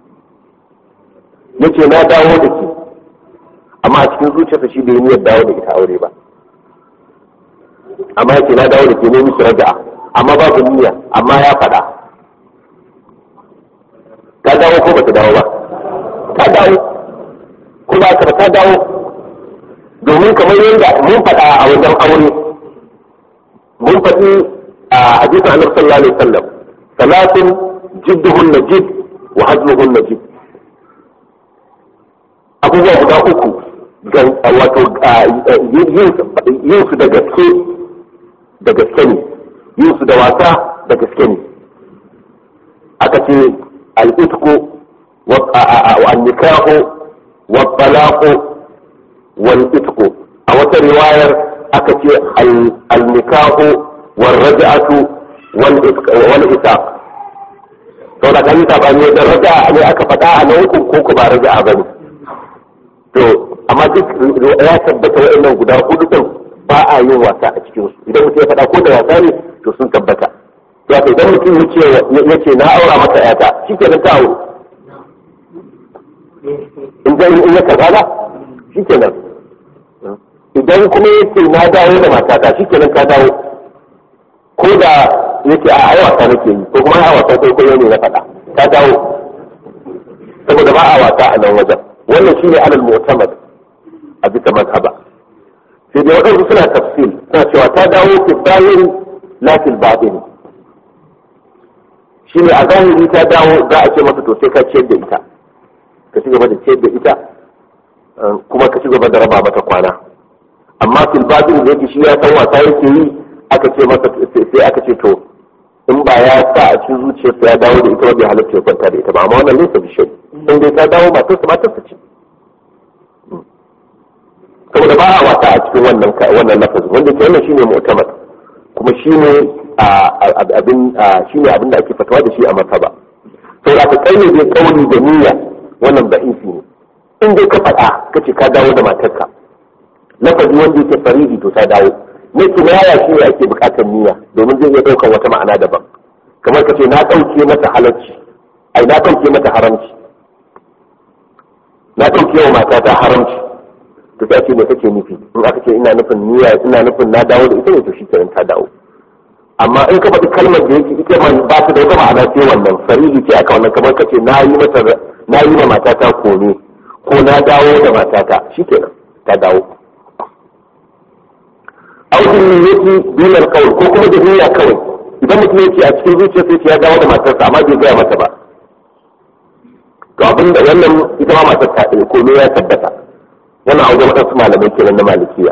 Speaker 1: yace na dawo da ke amma a cikin zuciyarsa shi bai niyyar dawo da ita aure ba amma yace na dawo da ke ne mishi raja'a amma babu niyya amma ya faɗa ta dawo ko bata dawo ba ta dawo ko ba ka ta dawo domin kamar yadda mun faɗa a wajen aure mun faɗi a hadisin annabi sallallahu alaihi wasallam salatun jidduhun najid wa hazluhun najid abubuwa guda uku wato yin su da gaske da gaske ne yin su da wasa da gaske ne aka ce al'itku wa annikahu wa talaqu wal itku a wata riwayar aka ce al-nikahu wal raj'atu wal itaq to da kan ta bani da raja'a ne aka faɗa a nan ko ko ba raja'a bane to amma duk ya tabbata wa'annan guda hudu din ba a yin wasa a cikin su idan mutum ya faɗa ko da wasa ne to sun tabbata ya ce idan mutum ya ce na aura maka yata shi ke ta aure in zai in ya kaza ba shi ke nan idan kuma ya ce na dawo da matata shi ke nan ka dawo ko da ya ce a ai wasa nake yi ko kuma a wasa kwaikwayo ne na faɗa ka dawo saboda ba a wasa a nan wajen wannan shine alal mu'tamad a bisa mazhaba sai dai waɗansu suna tafsil suna cewa ta dawo fi zahir la fil batin shine a zahiri ta dawo za a ce masa to sai ka ciyar da ita ka ci gaba da ciyar da ita kuma ka ci gaba da raba mata kwana amma fil batin da yake shi ya san wasa yake yi aka ce masa sai aka ce to in ba ya sa a cikin zuciyarsa ya dawo da ita wadda halatta ya kwanta da ita ba amma wannan nesa bishai in dai ta dawo matarsa matarsa ce saboda ba a wasa a cikin wannan wannan lafazin wanda ke wannan shine mu'tamad kuma shine abin shine abin da ake fatawa da shi a masaba saboda ka kai ne dai kauli da niyya wannan da isi ne in dai ka faɗa kace ka dawo da matarka lafazi wanda yake faridi to ta dawo ne kinaya shi ne ake bukatar niyya domin zai iya ɗaukar wata ma'ana daban kamar ka ce na ɗauke mata halacci ai na ɗauke mata haramci na ɗauke wa matata haramci to sai ce me kake nufi in aka ce ina nufin niyya ina nufin na dawo da ita ne to shi kenan ta dawo amma in ka faɗi kalmar da yake ita ma ba ta da wata ma'ana sai wannan farili ce aka wannan kamar ka ce na yi mata na yi ma matata kome ko na dawo da matata shi kenan ta dawo audin niyyati dinar kawai ko kuma da niyya kawai idan mutum yake a cikin zuciya sai ya dawo da matarsa amma bai gaya mata ba to abin da wannan ita ma matar ta ɗaya ko ya tabbata wannan a wajen waɗansu malamai kenan na malikiya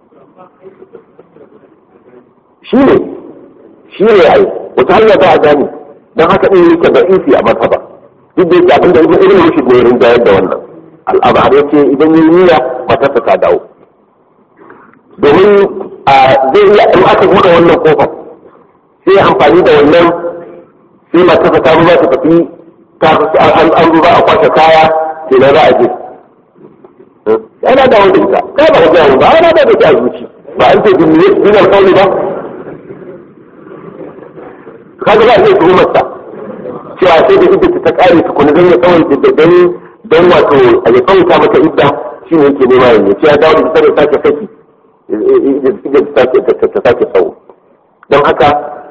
Speaker 1: shi ne shi ne ai wata hanya za a gane don haka ɗin yake da isi a martaba duk da yake abin da ibn ibn rushd ne rinjayar da wannan al'amari yake idan yi niyya matarsa ta dawo domin zai iya in aka buɗe wannan kofar sai amfani da wannan sai matarsa ta ruwa ta tafi an ruwa a kwashe kaya kenan za a je yana dawo da ita kai ba wajen ba ana da ita a zuci ba an ce bin bin alƙawli ba kaga ba zai tuhumar sa cewa sai da idda ta kare tukuna don ya tsawon don don wato a ya tsawata mata idda shi ne yake nema yanzu ce ya dawo da ita da sake saki ta sake tsawo don haka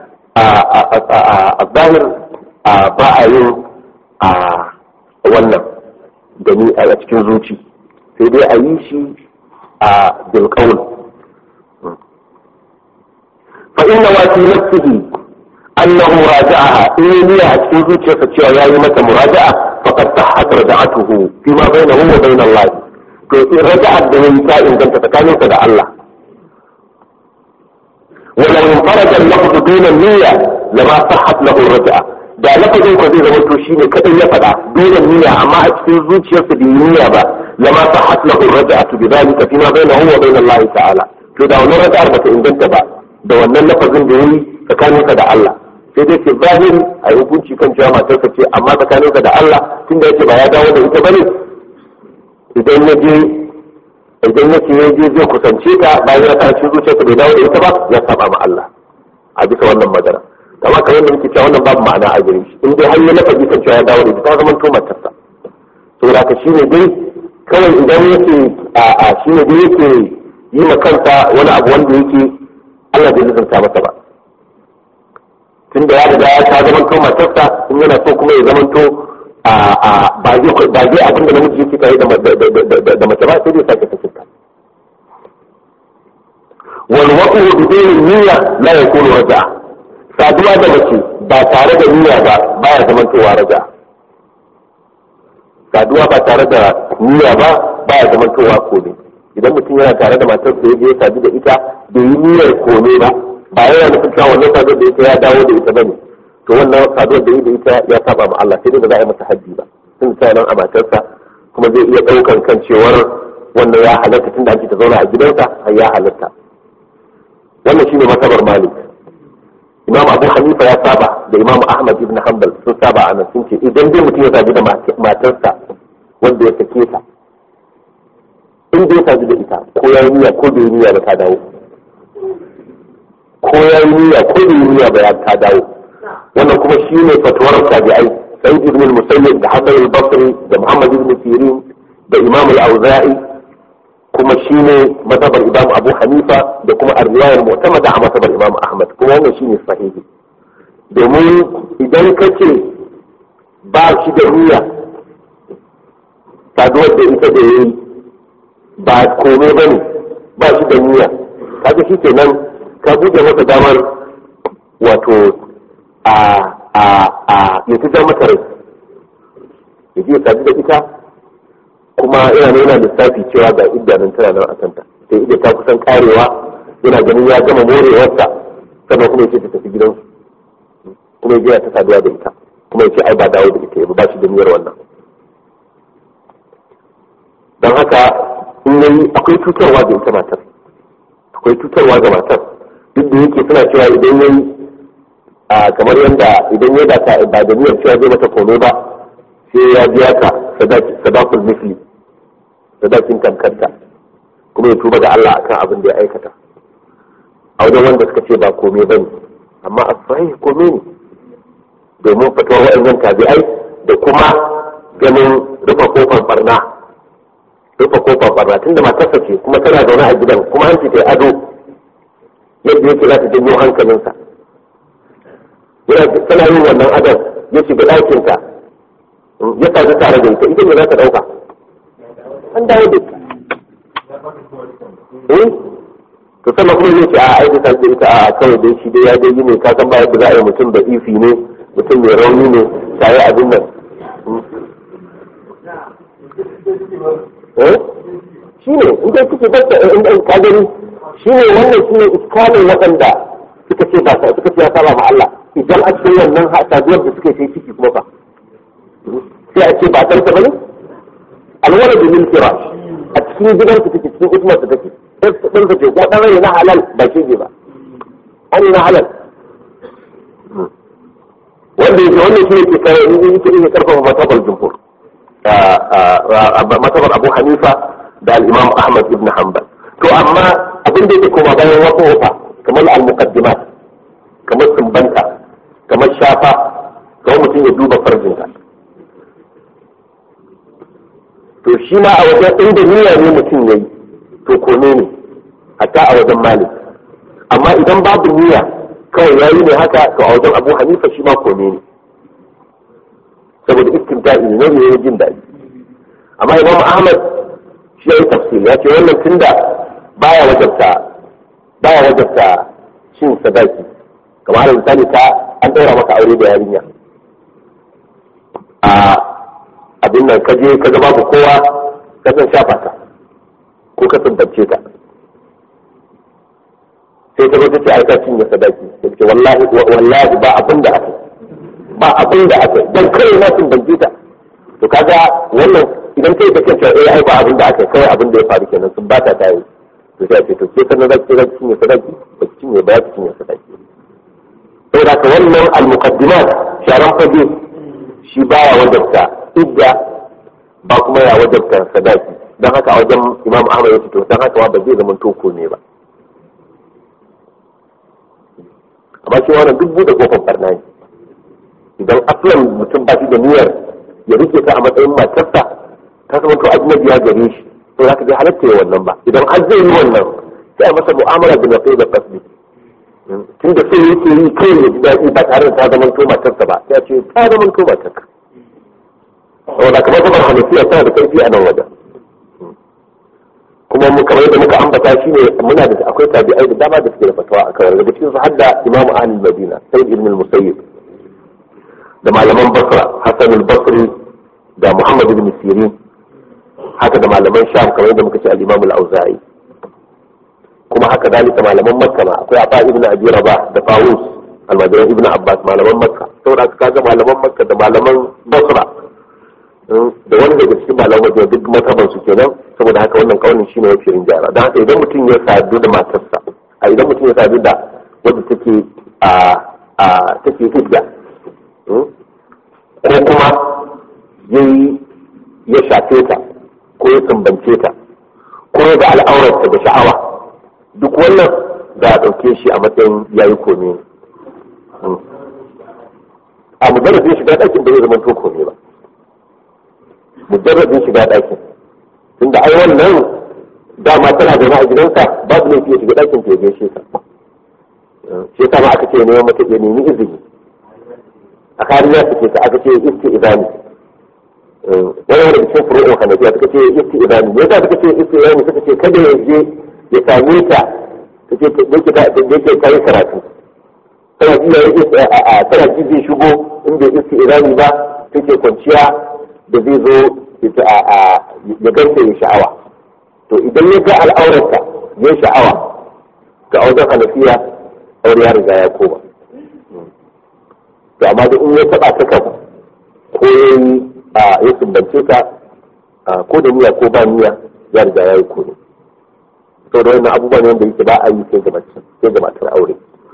Speaker 1: a zahir ba a yin wannan gani a cikin zuci sai dai a yi shi a bilkawul fa inna wa fi nafsihi annahu raja'aha in niyya a cikin zuciyarsa cewa yayi mata muraja'a faqad sahhat raja'atuhu fi ma bainahu wa bain Allah to in raja'at da yayi ta inganta tsakaninsa da Allah ولو انفرد اللفظ دون النية لما صحت له الرجعة da lafazin ko zai zama to shine kadai ya faɗa dole niyya amma a cikin zuciyarsa bai niyya ba lama sahat lahu raja'atu bi dhalika fima bainahu wa bain Allah ta'ala to da wannan raja'ar bata inganta ba da wannan lafazin da yayi tsakaninsa da Allah sai dai ke zahiri a hukunci kan cewa matarsa ce amma tsakaninsa da Allah tunda yake ba ya dawo da ita bane idan ya je idan ya ce ya je zai kusance ta bayan ya sa cikin zuciyarsa bai dawo da ita ba ya saba ma Allah a bisa wannan magana kama kamar da muke cewa wannan babu ma'ana a gare shi in dai har ya lafazi kan cewa ya dawo da ita ta zama to matarsa saboda ka shine dai kawai idan yake a a shine dai yake yi ma kansa wani abu wanda yake Allah bai lizanta masa ba tunda ya riga ya ta zama to matarsa in yana so kuma ya zama to a a ba zai ba zai abin da namiji yake tare da da mace ba sai dai sake sakinta wal waqu bi dinin niyya la yakunu raja'a saduwa da mace ba tare da niyya ba baya zaman towa raja saduwa ba tare da niyya ba baya zaman towa kome idan mutum yana tare da matar da ya sadu da ita bai yi niyyar kome ba ba yana nufin cewa wannan saduwar da ita ya dawo da ita bane to wannan saduwar da da ita ya saba ma Allah sai dai ba za a yi masa haddi ba tun ta nan a matarsa kuma zai iya ɗaukan kan cewar wannan ya halatta tun da ake ta zauna a gidansa har ya halatta wannan shine masabar malik imam abu hanifa ya saba da imam ahmad ibn hanbal sun saba a nan sun ce idan dai mutum ya sadu da matarsa wanda ya sake ta in dai ya sadu da ita ko ya yi niyya ko bai yi niyya ba ta dawo ko ya yi niyya ko bai yi niyya ba ya ta dawo wannan kuma shi ne fatuwar tabi'ai sa'id ibn al-musayyib da hasan al-basri da muhammad ibn sirin da imam al-auza'i kuma shi ne mazhabar imam abu hanifa da kuma arriyayar mu'tamada a mazhabar imam ahmad kuma wannan shi ne sahihi domin idan ka ce ba shi da niyya saduwar da ita da yayi ba kome ba ne ba shi da niyya kaga shi kenan ka buɗe masa damar wato a a a ya ta mata rai ya je sadu da ita kuma yana yana lissafi cewa ga iddanin tana nan a kanta sai idda ta kusan karewa yana ganin ya gama morewarsa sannan kuma yace ta tafi gidansu kuma ya je ta saduwa da ita kuma yace ai ba dawo da ita ba shi da niyyar wannan don haka in yayi akwai cutarwa ga ita matar akwai cutarwa ga matar duk da yake suna cewa idan yayi kamar yadda idan ya da ba da niyyar cewa zai mata komai ba sai ya biya ka sadakul misli sadakin tamkarta kuma ya tuba da Allah akan abin da ya aikata a wajen wanda suka ce ba komai bane amma a sahih komai ne domin fitowar wa'annan tabi'ai da kuma ganin rufe kofar barna rufe kofar barna tunda matarsa ce kuma tana zaune a gidan kuma hanci ta ado yadda yake za ta janyo hankalinsa yana tana yin wannan adon ya shiga ɗakinta ya sadu tare da ita ita ne za ta ɗauka an dawo da ita eh to sannan kuma zai ce a aiki ta ce ita a kawai dai shi dai ya dai yi ne ka san ba yadda za a yi mutum da ifi ne mutum mai rauni ne tare abin nan eh shi ne in dai kuke basta in dai ka gani shi ne wannan shi ne iskalin waɗanda suka ce ba suka ce ya saba ma Allah idan a cikin wannan saduwar da suka yi ciki kuma fa sai a ce ba ɗansa ba ne alwala da min firash a cikin gidan su take cikin usmar su take ɗan sa ce ko ɗan rai na halal ba shi ba an na halal wanda yake wannan shi ne ke kare in yake iya karfafa matabar jumhur matabar abu hanifa da al-imam ahmad ibn hanbal to amma abin da yake koma bayan wasu wafa kamar al-muqaddimat kamar sumbanta kamar shafa kamar mutum ya duba farjinsa to shi ma a wajen inda niyya ne mutum yayi to kone ne hatta a wajen malik amma idan babu niyya kawai yayi ne haka to a wajen abu hanifa shi ma kone ne saboda istimta'i ne ne jin daɗi amma imam ahmad shi ya yi tafsir ya ce wannan tunda baya wajabta baya wajabta cin sadaki kamar da misali ta an ɗaura maka aure da yarinya a abin nan ka je ka ga babu kowa ka san shafa ta ko ka tsumbance ta sai ta zo ta ce ai ka cinye sadaki sai ce wallahi wallahi ba abin da aka ba abin da aka dan kai na tsumbance ta to kaga wannan idan kai ta kace eh ai ba abin da aka kai abin da ya faru kenan sun bata ta yi to sai ce to ke sanar da ke zaki cinye sadaki ba ki cinye ba ki cinye sadaki saboda ka wannan al-muqaddimat sharan fage shi baya wajabta idda ba kuma ya wajabta sadaki don haka a wajen imam ahmad ya ce to don haka ba zai zama toko ne ba amma shi wannan duk bude kofar barna ne idan aslan mutum ba shi da niyyar ya rike ta a matsayin matarsa ta zama to ajnabi ya gare shi to za ka je halatta ya wannan ba idan har zai yi wannan sai a masa mu'amala da nafi da kasbi tun da sai yake yi kai ya ji daɗi ba tare da ta zama to matarsa ba sai a ce ta zama to matarka saboda kamar kuma hanafiya tana da karfi a nan wajen kuma mu kamar yadda muka ambata shi ne muna da akwai tabi'ai da dama da suke da fatawa a kan daga cikin su hadda imam ahli madina sayyid ibn al-musayyib da malaman basra hasan al-basri da muhammad ibn sirin haka da malaman sham kamar yadda muka ce al-imam al-auza'i kuma haka dalika malaman makka ma akwai afa ibn abi rabah da fawus almajiran ibn abbas malaman makka saboda haka kaga malaman makka da malaman basra da wani daga cikin malaman madina duk mataban su kenan saboda haka wannan kaunin shine ya firin jara don haka idan mutum ya sadu da matarsa a idan mutum ya sadu da wadda take a a take hidda ko kuma yayi ya shafe ta ko ya tambance ta ko ya ga al'aurarta da sha'awa duk wannan za a ɗauke shi a matsayin yayi kome a mujarrabin shiga ɗakin bai zama to kome ba mujarrabin shiga ɗakin tunda ai wannan dama tana zaune a gidansa babu ne fiye shiga ɗakin ta ya gaishe ka shi yasa ma aka ce neman mata ya nemi izini a kariya suke ta aka ce isti idani wani wani cikin furu'in hanafiya suka ce isti idani me yasa suka ce isti idani suka ce kada ya je ya same ta ta ce da yake kayi karatu tana ji ya tana ji zai shigo in bai isti idani ba take kwanciya da zai zo ya ganta ya sha'awa to idan ya ga al'aurarsa ya sha'awa ga wajen hanafiya aure ya riga ya koma to amma da in ya taba ta kan ko ya yi ya sumbance ka ko da niyya ko ba niyya ya riga ya yi kone to da wannan abubuwan wanda yake ba a yi sai ga mace sai ga matar aure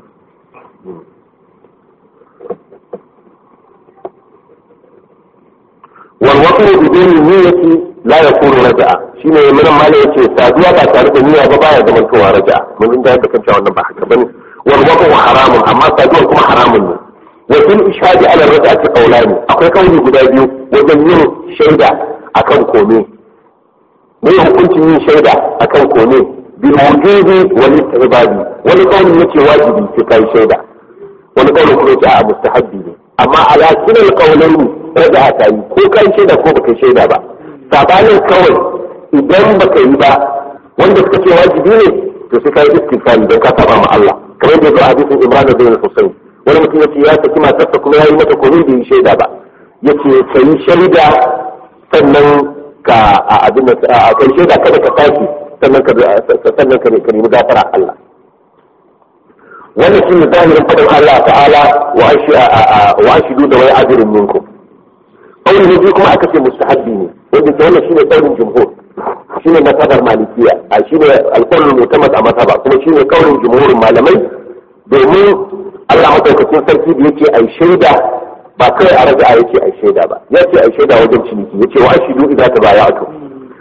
Speaker 1: والوطن بدون النية لا يكون رجعة shine mun mala yace saduwa ba tare da niyya ba baya zaman towa raja'a mun inda yadda kan cewa wannan ba haka bane wal waqu haramun amma saduwa kuma haramun ne wa fil ishadi ala raja'ati qawlani akwai kauli guda biyu wajen yin shaida akan kome ne hukuncin yin shaida akan kome bil wujubi wal istihbabi wani kauli yace wajibi sai kai shaida wani kauli kuma yace a mustahabbi ne amma ala kilal qawlaini raja'a ta yi ko kai shaida ko baka shaida ba sabanin kawai idan baka yi ba wanda suka ce wajibi ne to sai kai istighfari don ka saba ma Allah kamar da zuwa hadisin Imran bin Husayn wani mutum yace ya saki matarsa kuma yayi mata komai bai shaida ba yace kai shaida sannan ka a abin a kai shaida kada ka saki sannan ka sannan ka nemi gafara Allah wannan shi ne zahirin fadin Allah ta'ala wa ashidu da wai ajirin minkum ƙaunin na biyu kuma aka ce mustahabbi ne wanda ke wannan shine ƙaunin jumhur shine masabar malikiya a shine alƙawlin mutamad a masaba kuma shine ƙaunin jumhurin malamai domin Allah madaukakin sarki da yake ai shaida ba kai a raja'a yake ai shaida ba yace ai shaida wajen ciniki yace wa ashidu idza tabaya'tu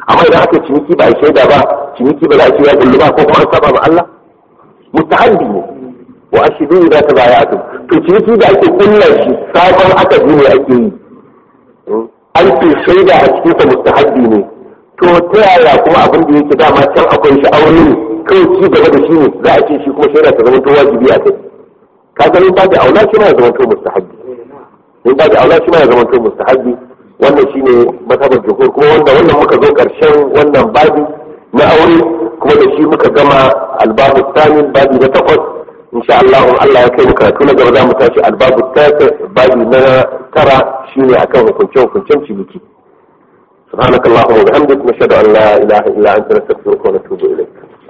Speaker 1: amma idan aka ciniki ba a shaida ba ciniki ba za a ce ya kullu ba ko kuma an saba ma Allah mustahabbi ne wa ashidu idza tabaya'tum to ciniki da ake kulla shi sabon aka ne ake yi an ce shaida a cikin sa mustahabbi ne to ta yaya kuma abin da yake dama can akwai shi aure ne kawai ci gaba da shi ne za a ce shi kuma shaida ta zama to wajibi a kai ka ganin ba da aula shi ma ya zama to mustahabbi in ba da aula shi ma ya zama to mustahabbi wannan shine mazhabar jumhur kuma wanda wannan muka zo karshen wannan babi na aure kuma da shi muka gama albabu tsani babi na takwas insha Allah in Allah ya kai mu karatu na gaba za mu tashi albabu tasa babi na tara shine akan hukunce hukuncen ciniki سبحانك اللهم وبحمدك نشهد ان لا اله الا انت نستغفرك ونتوب اليك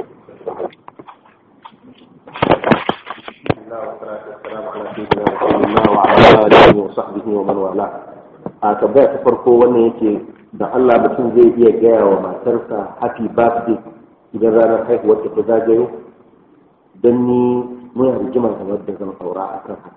Speaker 2: a tambaya ta farko wannan yake da Allah mutum zai iya gaya wa matarsa happy birthday idan ranar haihuwar ta zagayo don ni muna rigima kamar da zan saura a kan haka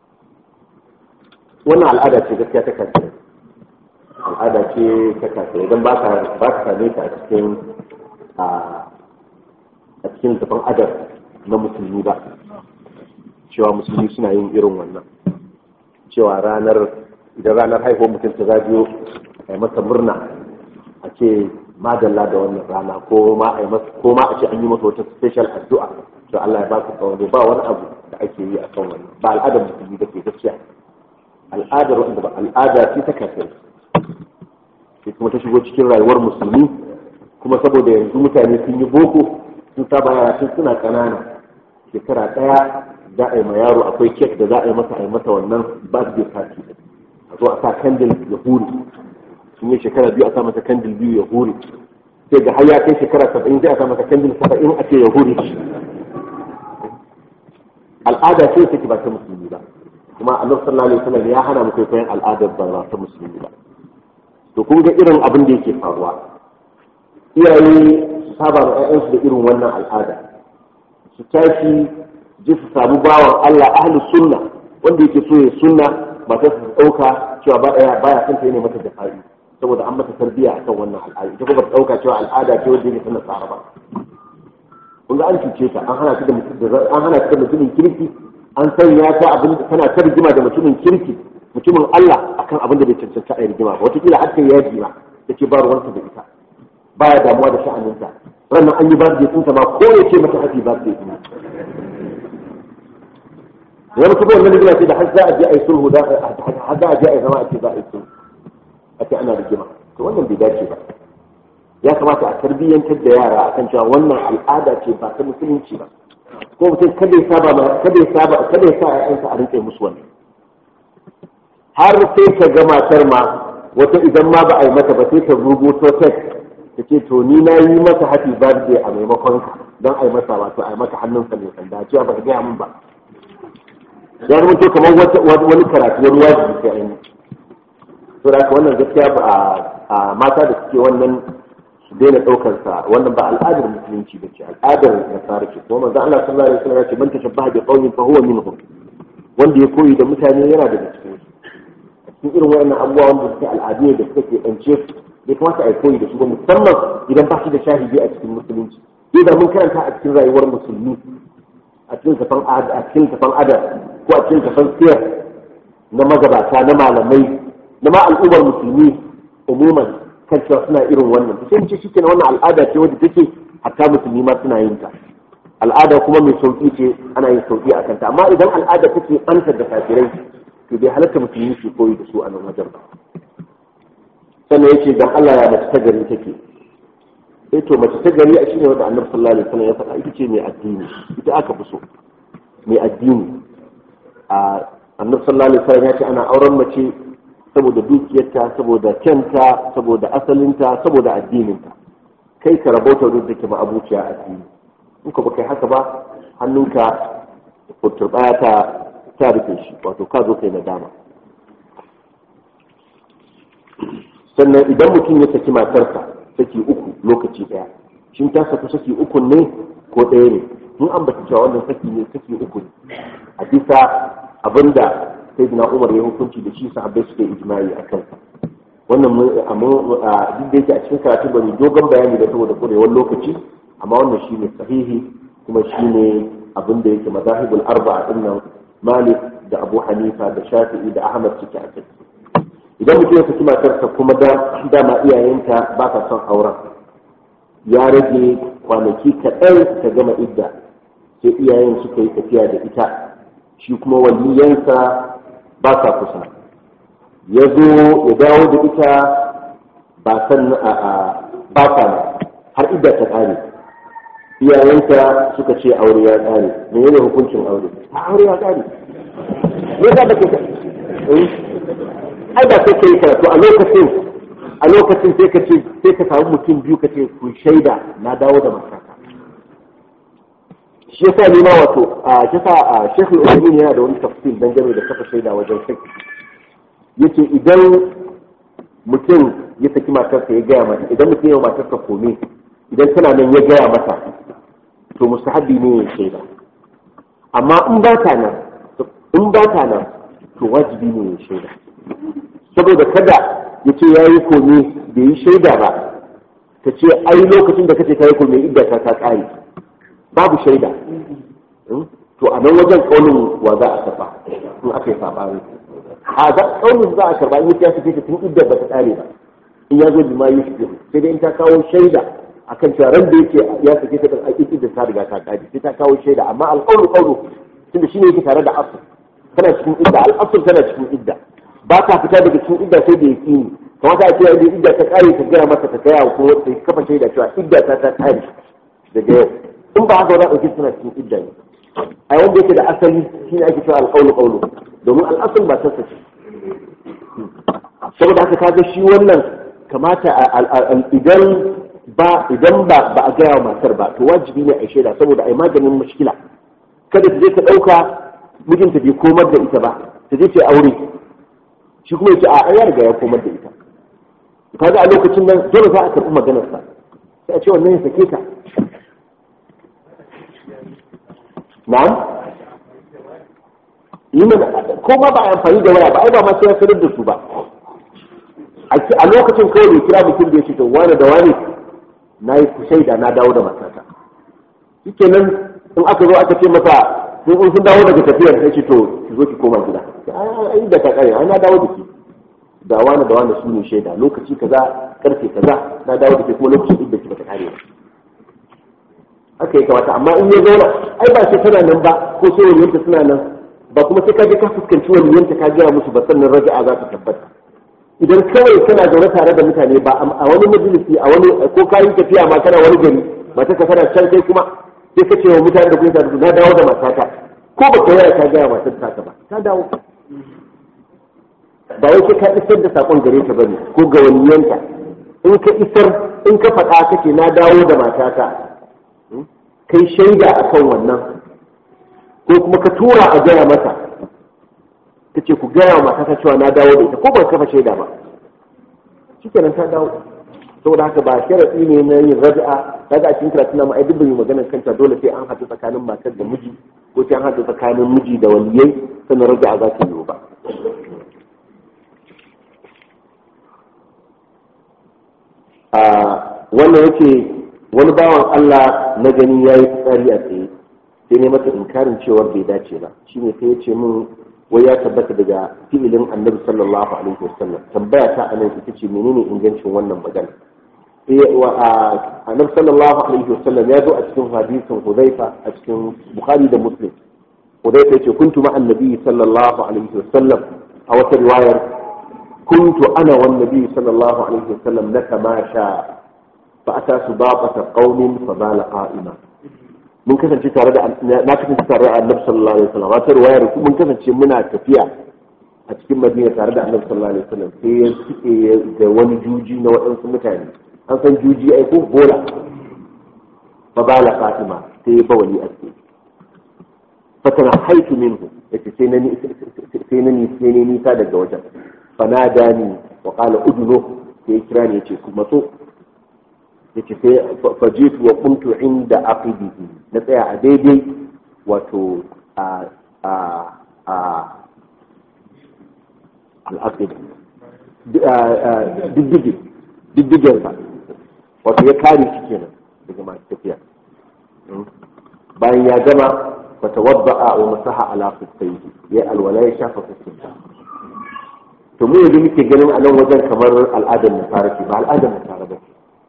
Speaker 2: wannan al'ada ce gaskiya ta kace al'ada ce ta kace idan ba ka ba ka same ta a cikin a a cikin tafan adab na musulmi ba cewa musulmi suna yin irin wannan cewa ranar idan ranar haihuwar mutum ta zagayo a yi masa murna a ce madalla da wannan rana ko ma a ko ma a ce an yi masa wata special addu'a to Allah ya ba ku tsawon ba wani abu da ake yi a kan wannan ba al'adar musulmi da ke gaskiya al'adar wanda ba al'ada ce ta kafin sai kuma ta shigo cikin rayuwar musulmi kuma saboda yanzu mutane sun yi boko sun saba yara tun suna ƙanana shekara ɗaya za a yi ma yaro akwai kek da za a yi masa a yi masa wannan birthday party a zo a sa kandil ya hure sun yi shekara biyu a sa masa kandil biyu ya hure sai ga har ya kai shekara saba'in sai a sa masa kandil saba'in a ce ya hure al'ada ce take ba ta musulmi ba kuma Allah sallallahu alaihi wasallam ya hana mu kwaikwayon al'adar ba ta musulmi ba to kun ga irin abin da yake faruwa iyaye su saba da ƴaƴansu da irin wannan al'ada su tashi ji su samu bawan Allah ahli sunna wanda yake so ya sunna ba ta su ɗauka cewa ba ya baya son ta yi mata jafa'i saboda an mata tarbiyya akan wannan al'ada ita kuma ta ɗauka cewa al'ada ce wanda yake tana tsara ba kun ga an cuce ta an hana ta da an hana ta da mutumin kirki an sanya ta abin da tana ta rigima da mutumin kirki mutumin Allah akan abin da bai cancanta a rigima ba wataƙila har kai yaji ma ta ce ba ruwanta da ita baya damuwa da sha'aninta ranar an yi birthday ɗinta ma ko ya ce mata happy birthday ɗin wani kuma wannan rigima ce da har za a je a yi sulhu da har za a je a yi zama a ce za a yi sulhu a ce ana rigima to wannan bai dace ba ya kamata a tarbiyyantar da yara akan cewa wannan al'ada ce ba ta musulunci ba ko mutum kada ya saba kada ya saba kada ya sa ƴaƴansa a rinƙe musu wannan har sai ka ga matar ma wata idan ma ba a yi mata ba sai ta rubuto text ta ce to ni na yi masa happy birthday a maimakon ka don a yi masa wato a yi mata hannunsa mai sanda cewa ba ka gaya min ba ya zama to kamar wani karatu wani wajibi sai an yi to da wannan gaskiya ba a mata da suke wannan su daina ɗaukar sa wannan ba al'adar musulunci ba ce al'adar nasara ce kuma manzo Allah sallallahu alaihi wasallam ya ce man tashabbaha bi qaumin fa huwa minhum wanda ya koyi da mutane yana daga cikin su a cikin irin wayannan abubuwa wanda suke al'adu da suke ɗance bai kamata a yi koyi da su ba musamman idan ba shi da shahidi a cikin musulunci sai da mun karanta a cikin rayuwar musulmi a cikin tafan a cikin tafan adab ko a cikin tafan siyar na magabata na malamai na ma al'ummar musulmi umuman kan cewa suna irin wannan to sai ce shi kenan wannan al'ada ce wadda take hatta musulmi ma suna yin ta al'ada kuma mai sauki ce ana yin sauki a kanta amma idan al'ada take antar da kafirai to bai halatta musulmi su koyi da su a nan wajen ba sannan yace dan Allah ya mace ta gari take eh to mace ta gari a shine wanda Annabi sallallahu alaihi wasallam ya faɗa ita ce mai addini ita aka fi so mai addini a Annabi sallallahu alaihi wasallam ya ce ana auren mace saboda dukiyarta saboda kyanta saboda asalinta saboda addininta kai ka rabauta duk da ke ma'abuciya addini in ka kai haka ba hannunka turɓaya ta ta rufe shi wato ka zo kai nadama sannan idan mutum ya saki matarsa saki uku lokaci ɗaya shin ta saku saki uku ne ko ɗaya ne in an bata cewa wannan saki ne saki uku ne a bisa abinda sai na umar ya hukunci da shi sahabbai suke ijma'i a kansa wannan amma duk da yake a cikin karatu ba mu dogon bayani da saboda kurewar lokaci amma wannan shine sahihi kuma shine abin da yake mazahibul arba'a din nan Malik da Abu Hanifa da Shafi'i da Ahmad suke a kai idan mutum ya saki matarsa kuma da dama iyayenta ba ta son auren ya rage kwanaki kaɗan ta gama idda sai iyayen suka yi tafiya da ita shi kuma waliyansa ba sa kusa ya zo ya dawo da ita ba san ba sa har idda ta ƙare iyayenta suka ce aure ya ƙare menene hukuncin aure a aure ya ƙare me yasa da ke ai ba sai kai karatu a lokacin a lokacin sai ka ce sai ka samu mutum biyu ka ce ku shaida na dawo da matata shi yasa ne ma wato a shi sa a Sheikh Al-Uthaymeen yana da wani tafsir dangane da kafa shaida wajen fiqh yace idan mutum ya saki matarsa ya gaya mata idan mutum ya matarsa kome idan tana nan ya gaya mata to mustahabbi ne ya shaida amma in ba ta nan in ba ta nan to wajibi ne ya shaida saboda kada ya ce ya yi kome bai yi shaida ba ta ce ai lokacin da kace ka yi kome idda ta ta kare babu shaida to a nan wajen kaunin wa za a tafa in aka yi sabani a za kaunin za a karba in ya fice ta tun idda ba ta kare ba in ya zo bima yi shi sai dai in ta kawo shaida akan cewa ran da yake ya sake ta kan aikin idda ta riga ta kare sai ta kawo shaida amma alƙawlu ƙawlu tunda shine yake tare da asl tana cikin idda al'asl tana cikin idda ba ta fita daga cikin idda sai da yaqini kamata a ce yadda idda ta kare ta gaya masa ta gaya ko ta kafa shaida cewa idda ta ta kare daga yau in ba haka wani ɗauki suna cikin idda ne a wanda yake da asali shi ne ake cewa alƙawlu ƙawlu domin al'asul ba tasa ce saboda haka kaga shi wannan kamata idan ba idan ba ba a gaya wa matar ba to wajibi ne a shaida saboda a yi maganin mushkila kada ta je ta ɗauka mijinta bai komar da ita ba ta je ta aure shi kuma yace a ya riga ya komar da ita kaga a lokacin nan dole za a karɓi maganarsa sai a ce wannan ya sake ta na'am yi mana ko ma ba a amfani da waya ba ai ba ma sai ya sanar da su ba a lokacin kawai bai kira mutum da ya ce to wani da wani na yi shaida na dawo da matata shike nan in aka zo aka ce masa sun in sun dawo daga tafiyar sai ce to ki zo ki koma gida ai da ka kare ai na dawo da ki da wani da wani su ne shaida lokaci kaza karfe kaza na dawo da ke kuma lokacin da ki bata kare ba haka ya kamata amma in ya zauna ai ba sai tana nan ba ko sai waliyanta suna nan ba kuma sai ka je ka fuskanci waliyanta ka gaya musu ba sannan raja'a za ta tabbata idan kawai kana zaune tare da mutane ba a wani majalisi a wani ko kayi tafiya ma kana wani gari mata ka tana can kai kuma sai ka ce wa mutane da kuma tare na dawo da matata ko ba ka yaya ka gaya matar ta ba ta dawo ba wai sai ka isar da sakon gare ta bane ko ga waliyanta in ka isar in ka faɗa kake na dawo da matata kai shaida akan wannan ko kuma ka tura a gaya mata ta ce ku gaya wa matata cewa na dawo da ita ko ban kafa shaida ba shikenan ta dawo saboda haka ba sharaɗi ne na yin raja'a kaga a cikin karatu na ma'ai dubban maganar kanta dole sai an haɗu tsakanin matar da miji ko sai an haɗu tsakanin miji da waliyai sannan raja'a za ta yiwu ba wannan yake wani bawan Allah na gani ya yi tsari a tsaye sai ne masa inkarin cewar bai dace ba shine sai ya ce min wai ya tabbata daga fi'ilin annabi sallallahu alaihi wasallam tambaya ta anan ita ce menene ingancin wannan magana sai annabi sallallahu alaihi wasallam ya zo a cikin hadisin Hudhaifa a cikin Bukhari da Muslim Hudhaifa yace kuntu ma annabi sallallahu alaihi wasallam a wata riwayar kuntu ana wan nabi sallallahu alaihi wasallam laka ma sha fa ata subaqata qaumin fa bala qa'ima mun kasance tare da na kasance tare da annabi sallallahu alaihi wasallam wata riwayar mun kasance muna tafiya a cikin madina tare da annabi sallallahu alaihi wasallam sai ya suke da wani juji na waɗansu mutane an san juji ai ko bola fa bala fatima sai ya bawali a cikin fatana haitu minhu yace sai na sai na ni sai ne nisa daga wajen fa nadani wa qala udnu sai ya kira ni yace ku matso yace sai fajitu wa kuntu inda aqidihi na tsaya a daidai wato a a a al'aqid diddige diddigensa wato ya kare shi kenan daga masu tafiya bayan ya gama fata wadda wa masaha ala fuskaihi ya alwala ya shafa fuskinsa to mu yanzu muke ganin a nan wajen kamar al'adar nasara ce ba al'adar nasara ba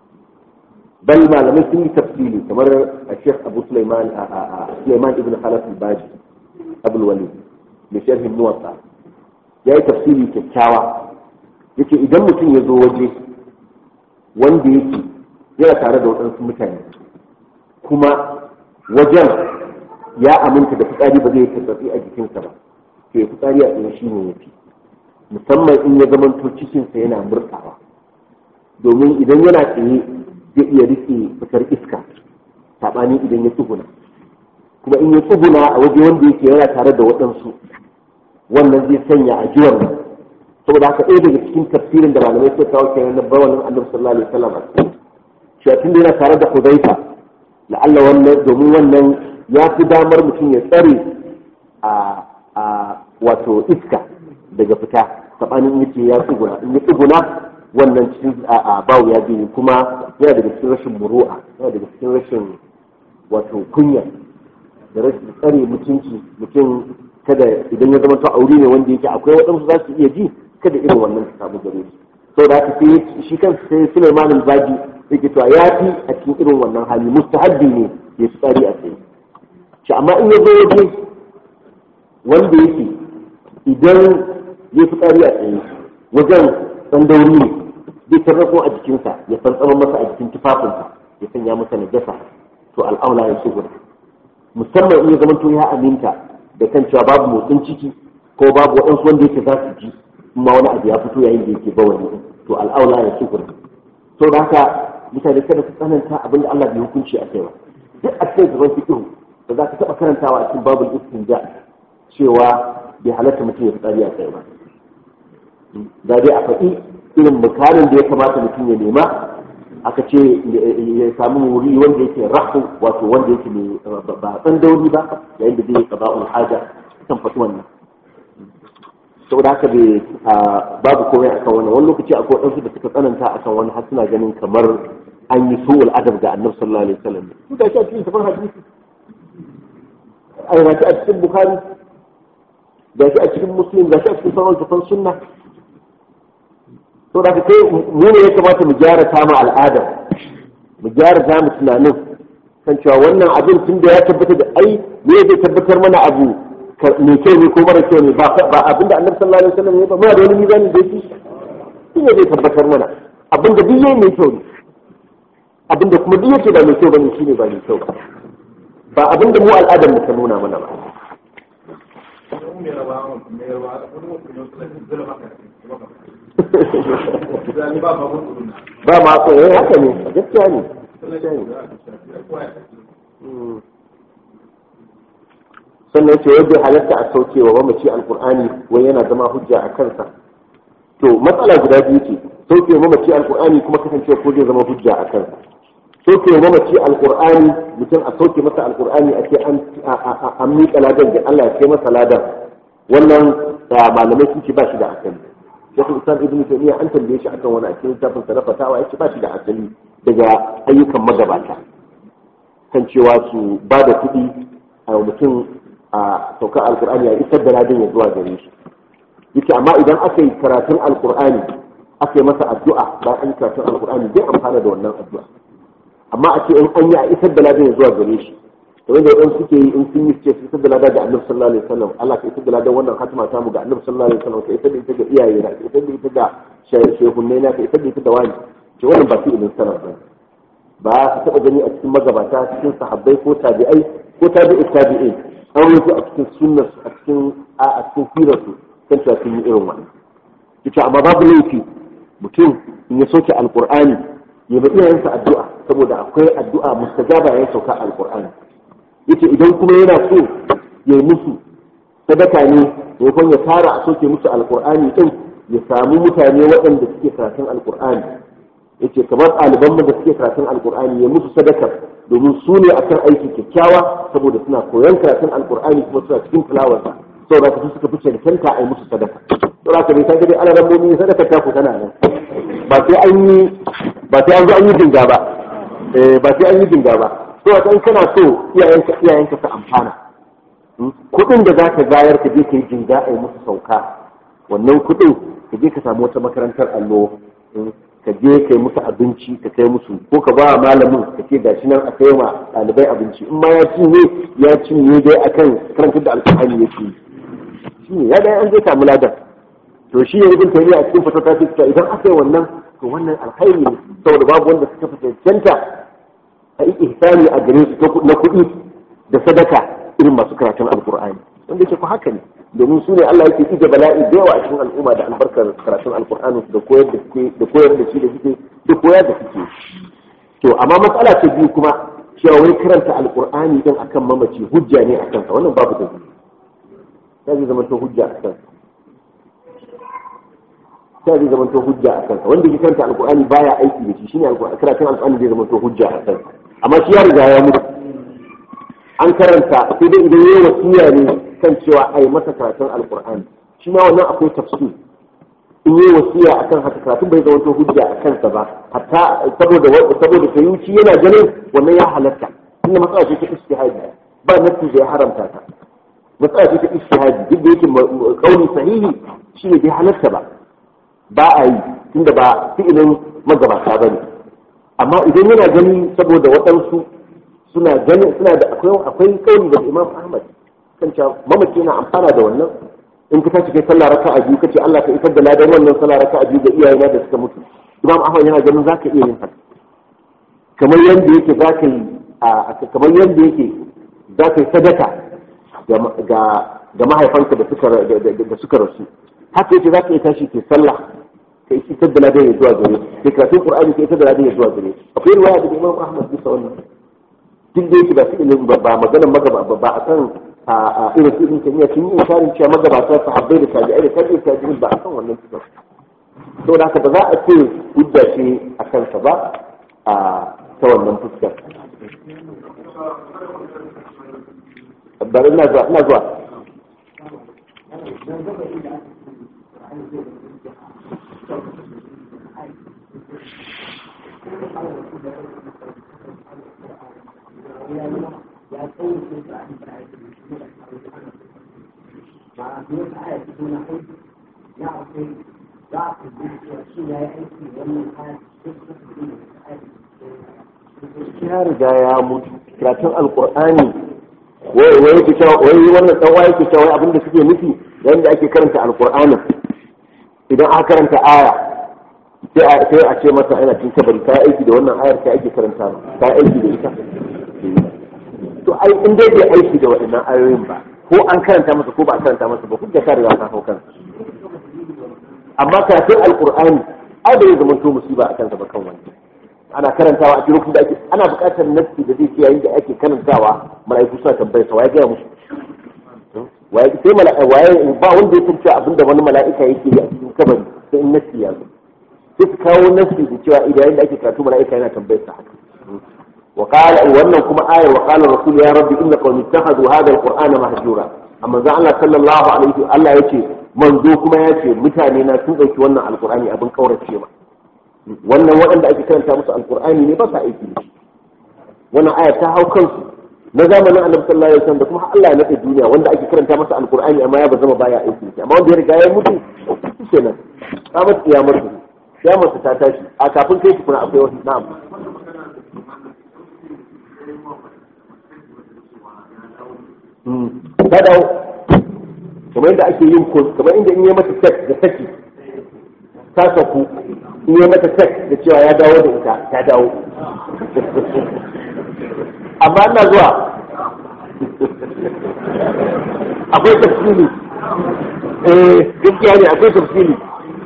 Speaker 2: bal malamai sun yi tafsiri kamar a shekh abu sulaiman a sulaiman ibn khalaf al-baji abul walid da sharhin muwatta ya yi tafsiri kyakkyawa yake idan mutum ya zo waje wanda yake yana tare da waɗansu mutane kuma wajen ya aminta da fitsari ba zai tattafi a jikinsa ba to ya fitsari a tsaye shi ne ya fi musamman in ya zamanto cikinsa yana murtawa domin idan yana tsaye zai iya rike fitar iska saɓani idan ya tsuguna kuma in ya tsuguna a waje wanda yake yana tare da waɗansu wannan zai sanya a jiwon nan saboda haka ɗaya daga cikin tafsirin da malamai suka kawo kenan na bawanin annabi sallallahu alaihi wasallam a cikin shi da yana tare da hudaifa la'alla wannan domin wannan ya fi damar mutum ya tsare a wato iska daga fita saɓanin yace ya tsuguna in ya tsuguna wannan cikin a bawu ya biyu kuma yana daga cikin rashin muru'a yana daga cikin rashin wato kunya da rashin tsare mutunci mutum kada idan ya zama to aure ne wanda yake akwai waɗansu za su iya ji kada irin wannan su samu gare shi sau da haka sai shi kan sai Sulaiman al-Baji yake cewa ya fi a cikin irin wannan hali mustahabbi ne ya fi tsari a tsaye shi amma in ya zo waje wanda yake idan ya fi tsari a tsaye wajen tsandauri ne zai tarrafo a jikinsa ya fantsama masa a jikin tufafinsa ya sanya masa najasa to al'aula ya shugura musamman in ya zama to ya aminta da kan cewa babu motsin ciki ko babu waɗansu wanda yake za su ji ma wani abu ya fito yayin da yake bawani to al'aula ya shugura to da haka mutane kada su tsananta abin da Allah bai hukunci a kai ba duk a cikin gaban fiqh da za ka taɓa karantawa a cikin babul istinja cewa bai halatta mutum ya fitsari a kai ba da dai a faɗi irin mukamin da ya kamata mutum ya nema aka ce ya samu wuri wanda yake rahu wato wanda yake ne ba tsan dauri ba yayin da zai yi qada'ul haja kan faɗi wannan saboda haka bai babu komai akan wannan wani lokaci akwai wadansu da suka tsananta akan wani har suna ganin kamar an yi su'ul adab ga annabi sallallahu alaihi wasallam su da shi a cikin safar hadisi ai ga shi a cikin bukhari ga shi a cikin muslim ga shi a cikin sauran tafan sunna to da kai mu ne ya kamata mu gyara samu al'ada mu gyara zamu tunanin kan cewa wannan abin tun da ya tabbata da ai me zai tabbatar mana abu mai kyau ne ko mara kyau ne ba abin da annabi sallallahu alaihi wasallam ya ba muna da wani mizani da yake shi ne zai tabbatar mana abin da duk yayi mai kyau ne abin da kuma duk yake ba mai kyau bane shine ba mai kyau ba ba abin da mu al'adar mu ta nuna mana ba ba ma ko eh haka ne gaskiya ne sannan ce yadda halatta a sauke wa mamaci alkur'ani wai yana zama hujja a kansa to matsala guda biyu ce sauke wa mamaci alkur'ani kuma kasancewa ko zai zama hujja a kansa sauke wa mamaci alkur'ani mutum a sauke masa alkur'ani a ce an miƙa ladan da Allah ya kai masa ladan wannan malamai sun ce ba shi da asali shekul islam ibn taymiya an tambaye shi akan wani a cikin littafin sa na fatawa yace ba shi da asali daga ayyukan magabata kan cewa su ba da kuɗi a mutum a saukar alkur'ani a isar da ladin ya zuwa gare shi yace amma idan aka yi karatun alkur'ani aka yi masa addu'a bayan an yi karatun alkur'ani zai amfana da wannan addu'a amma a ce in an yi a isar da ladin ya zuwa gare shi kamar da wadansu suke yi in sun yi ce su isar da ladin ga annabi sallallahu alaihi wasallam Allah ka isar da ladin wannan hatima ta mu ga annabi sallallahu alaihi wasallam ka isar da ita ga iyaye na ka isar da ita ga shehunnai na ka isar da ita da wani ce wannan ba su ilmin sanar ba ba ka taɓa gani a cikin magabata cikin sahabbai ko tabi'ai ko tabi'u tabi'ai an rufe a cikin sunnar a cikin a cikin sirar su kan cewa sun yi irin wannan yace amma babu laifi mutum in ya soke alqur'ani ya ba iyayensa addu'a saboda akwai addu'a mustajaba ya sauka alqur'ani yace idan kuma yana so ya yi musu sadaka ne maimakon ya tara a soke musu alqur'ani din ya samu mutane waɗanda suke karatun alqur'ani yace kamar ɗaliban da suke karatun alkur'ani ya musu sadaka domin su ne akan aiki kyakkyawa saboda suna koyon karatun alkur'ani kuma suna cikin tilawarsa saboda su suka fi cancanta a yi musu sadaka saboda ka bai san dai ana rambomi sadaka ta ku tana nan ba sai an yi ba sai an zo an yi jinga ba eh ba sai an yi jinga ba to in kana so iyayenka iyayenka su amfana kuɗin da za ka bayar ka je ka yi jinga a yi musu sauka wannan kuɗin ka je ka samu wata makarantar allo ka je ka yi musu abinci ka kai musu ko ka ba malamin ka ce gashi nan a kai ma ɗalibai abinci in ma ya cinye ya cinye dai akan karantar da alƙur'ani yake shi ne ya dai an zai samu ladan to shi ne ibn taymiya a cikin fatata ce cewa idan aka yi wannan to wannan alkhairi ne saboda babu wanda suka fi cancanta a yi ihsani a gare su na kuɗi da sadaka irin masu karatun alƙur'ani wanda yake ko haka ne domin su ne Allah yake ije bala'i da yawa a cikin al'umma da albarkar karatun alkur'ani da koyar da suke da koyar da shi da suke da koyar da suke to amma matsala ta biyu kuma cewa wai karanta alkur'ani din akan mamaci hujja ne a kansa wannan babu da ta zai zama to hujja a kansa ta zai zama to hujja a kansa wanda ke karanta alkur'ani baya aiki da shi shine karatun alkur'ani zai zama to hujja a kansa amma shi ya riga ya mutu an karanta sai dai idan yayi wasiya ne kan cewa a yi masa karatun alkur'ani shi ma wannan akwai tafsir in yi wasiya akan haka karatun bai zama hujja a kansa ba hatta saboda saboda kayuci yana ganin wannan ya halatta inda matsala ce ta istihadi ba nafsi da ya haramta ta matsala ce ta istihadi duk da yake kauli sahihi shine bai halatta ba ba a yi tunda ba fi'ilin magabata bane amma idan yana gani saboda waɗansu suna ganin suna da akwai akwai kauli da Imam Ahmad kan cewa mamaci yana amfana da wannan in ka tashi kai sallah raka'a biyu kace Allah ka isar da ladan wannan sallah raka'a biyu ga iyayena da suka mutu Imam Ahmad yana ganin zaka iya yin haka kamar yanda yake zaka yi kamar yanda yake zaka yi sadaka ga ga mahaifanka da suka da suka rasu haka yake zaka iya tashi ke sallah ka isar da ladan ya zuwa gare kai karatun Qur'ani ka isar da ladan ya zuwa gare akwai riwaya da Imam Ahmad bisa wannan duk da yake ba su ilimin ba maganar magaba ba a kan a irin su ɗin kimiyya sun yi isharin cewa magabata sahabbai da tabi'ai da tabi'ai tabi'in ba a kan wannan kitab to da haka ba za a ce hujja ce a kansa ba a ta wannan fuskar bari ina zuwa ina zuwa ya riga ya mutu karatun alkur'ani wai wai yake cewa wai wannan dan wai yake cewa abinda suke nufi yayin da ake karanta alkur'anin idan aka karanta aya sai a sai a ce masa ana cin kabari ka aiki da wannan ayar ka ake karanta ka aiki da ita to ai in dai bai aiki da waɗannan ayoyin ba ko an karanta masa ko ba a karanta masa ba hujja ta riga ta hau kansa amma karatun alkur'ani ai bai zama to musiba a kansa ba kan wani ana karantawa a cikin da ake ana buƙatar nassi da zai ce yayin da ake karantawa mala'iku suna tambayar sa waye ga musu waye sai mala'ika waye ba wanda ya tantance abin da wani mala'ika yake yi a cikin kabari sai in nassi ya zo sai su kawo nassi da cewa idan yayin da ake karatu mala'ika yana tambayar sa haka وقال wannan kuma ayar wa qala rasul ya rabbi inna qawmi ittakhadhu hadha alqur'ana mahjura amma za Allah sallallahu alaihi Allah yace manzo kuma yace mutane na sun dauki wannan alqur'ani abin kaurace ma wannan waɗanda ake karanta musu alqur'ani ne ba sa aiki da shi wannan aya ta hau kansu na zamanin annabi sallallahu alaihi wasallam da kuma Allah ya nade duniya wanda ake karanta masa alqur'ani amma ya ba zama baya aiki da shi amma wanda ya riga ya mutu kenan kamar kiyamar kiyamar ta tashi a kafin kai kuna akwai wasu na'am ta dawo kamar yadda ake yin kos kamar inda in yi mata tek da saki ta saku in yi mata tek da cewa ya dawo da ita ta dawo amma ina zuwa akwai tafsiri eh gaskiya ne akwai tafsiri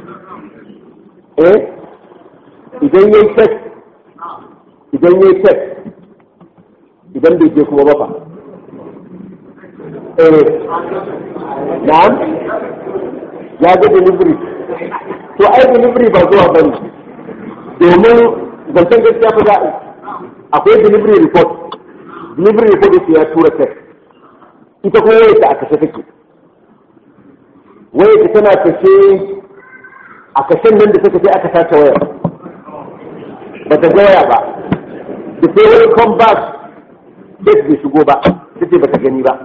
Speaker 2: eh idan yayi tek idan yayi tek idan bai je kuma ba fa na'am ya ga delivery to ai delivery ba zuwa bane domin zancen gaskiya fa za akwai delivery report delivery report yake ya tura text ita kuma yake a kashe take waya ta tana kashe a kashen nan da suka ce aka sace wayar ba ta ga waya ba da sai wani come back date bai shigo ba ta ce ba ta gani ba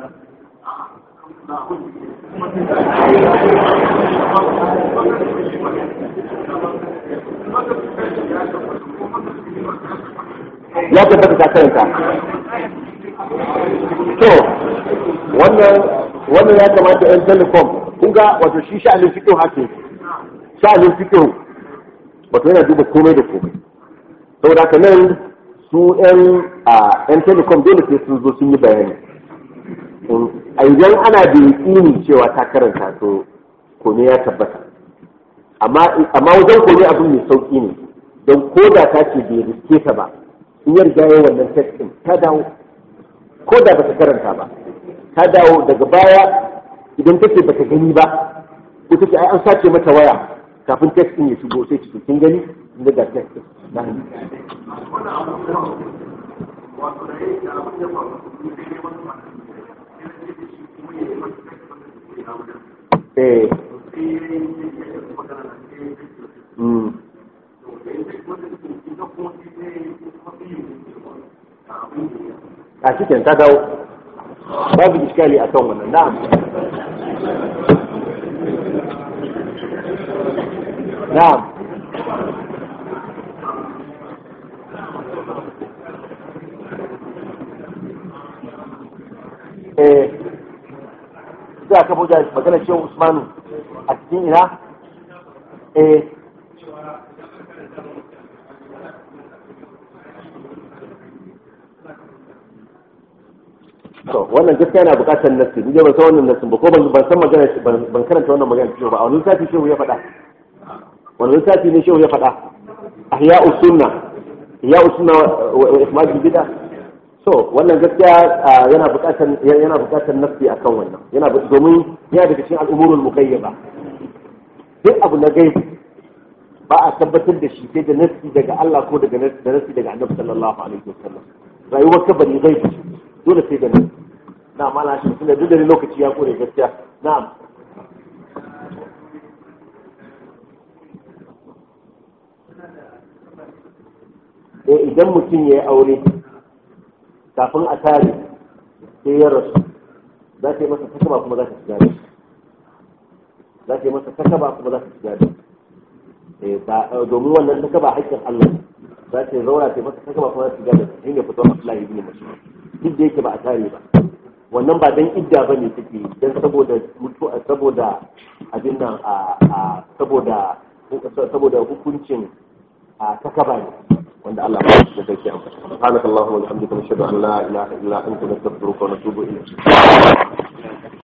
Speaker 2: ya tabbata ta karanta to wannan wannan ya kamata yan telecom kun ga wato shi sha'anin fikihu hake sha'anin fikihu wato yana duba komai da komai saboda haka nan su yan a yan telecom dole sai sun zo sun yi bayani a idan ana da yaƙini cewa ta karanta to kome ya tabbata amma wajen kome abin mai sauƙi ne don ko da ta ce bai riske ta ba in ya riga wannan text din ta dawo ko da bata karanta ba ta dawo daga baya idan take bata gani ba ko take ai an sace mata waya kafin text din ya shigo sai ki kin gani inda ga text din na hannu eh mm a cikin ta dawo babu iskali a kan wannan na'am na'am eh za ka buga magana cewa usmanu a cikin ina eh to wannan gaskiya yana buƙatar nassi ni dai ban san wannan nassin ba ko ban ban san magana ban karanta wannan magana cewa ba a wani lissafi shehu ya faɗa wani lissafi ne shehu ya faɗa ahya'u sunna ahya'u sunna wa ikmal bid'a so wannan gaskiya yana buƙatar yana buƙatar nassi akan wannan yana domin yana daga cikin al'umurul muqayyaba duk abu na gaibi ba a tabbatar da shi sai da nassi daga Allah ko daga nassi daga Annabi sallallahu alaihi wasallam rayuwar kabari gaibi dole sai da nan na mala shi tunda duk da lokaci ya kore gaskiya na'am eh idan mutum ya yi aure kafin a tare sai ya rasu za ta yi masa takaba kuma za ta shiga da za ta yi masa takaba kuma za ta shiga da domin wannan takaba haƙƙin Allah za ta yi zaura ta yi masa takaba kuma za ta shiga da shi ne fitar Allah ibn Mas'ud duk da yake ba a tare ba wannan ba dan idda ba ne take dan saboda mutu saboda abin nan a saboda saboda hukuncin a takaba ne wanda Allah ba shi da kake amfani subhanakallahumma wa bihamdika nashhadu an la ilaha illa anta nastaghfiruka wa natubu ilayk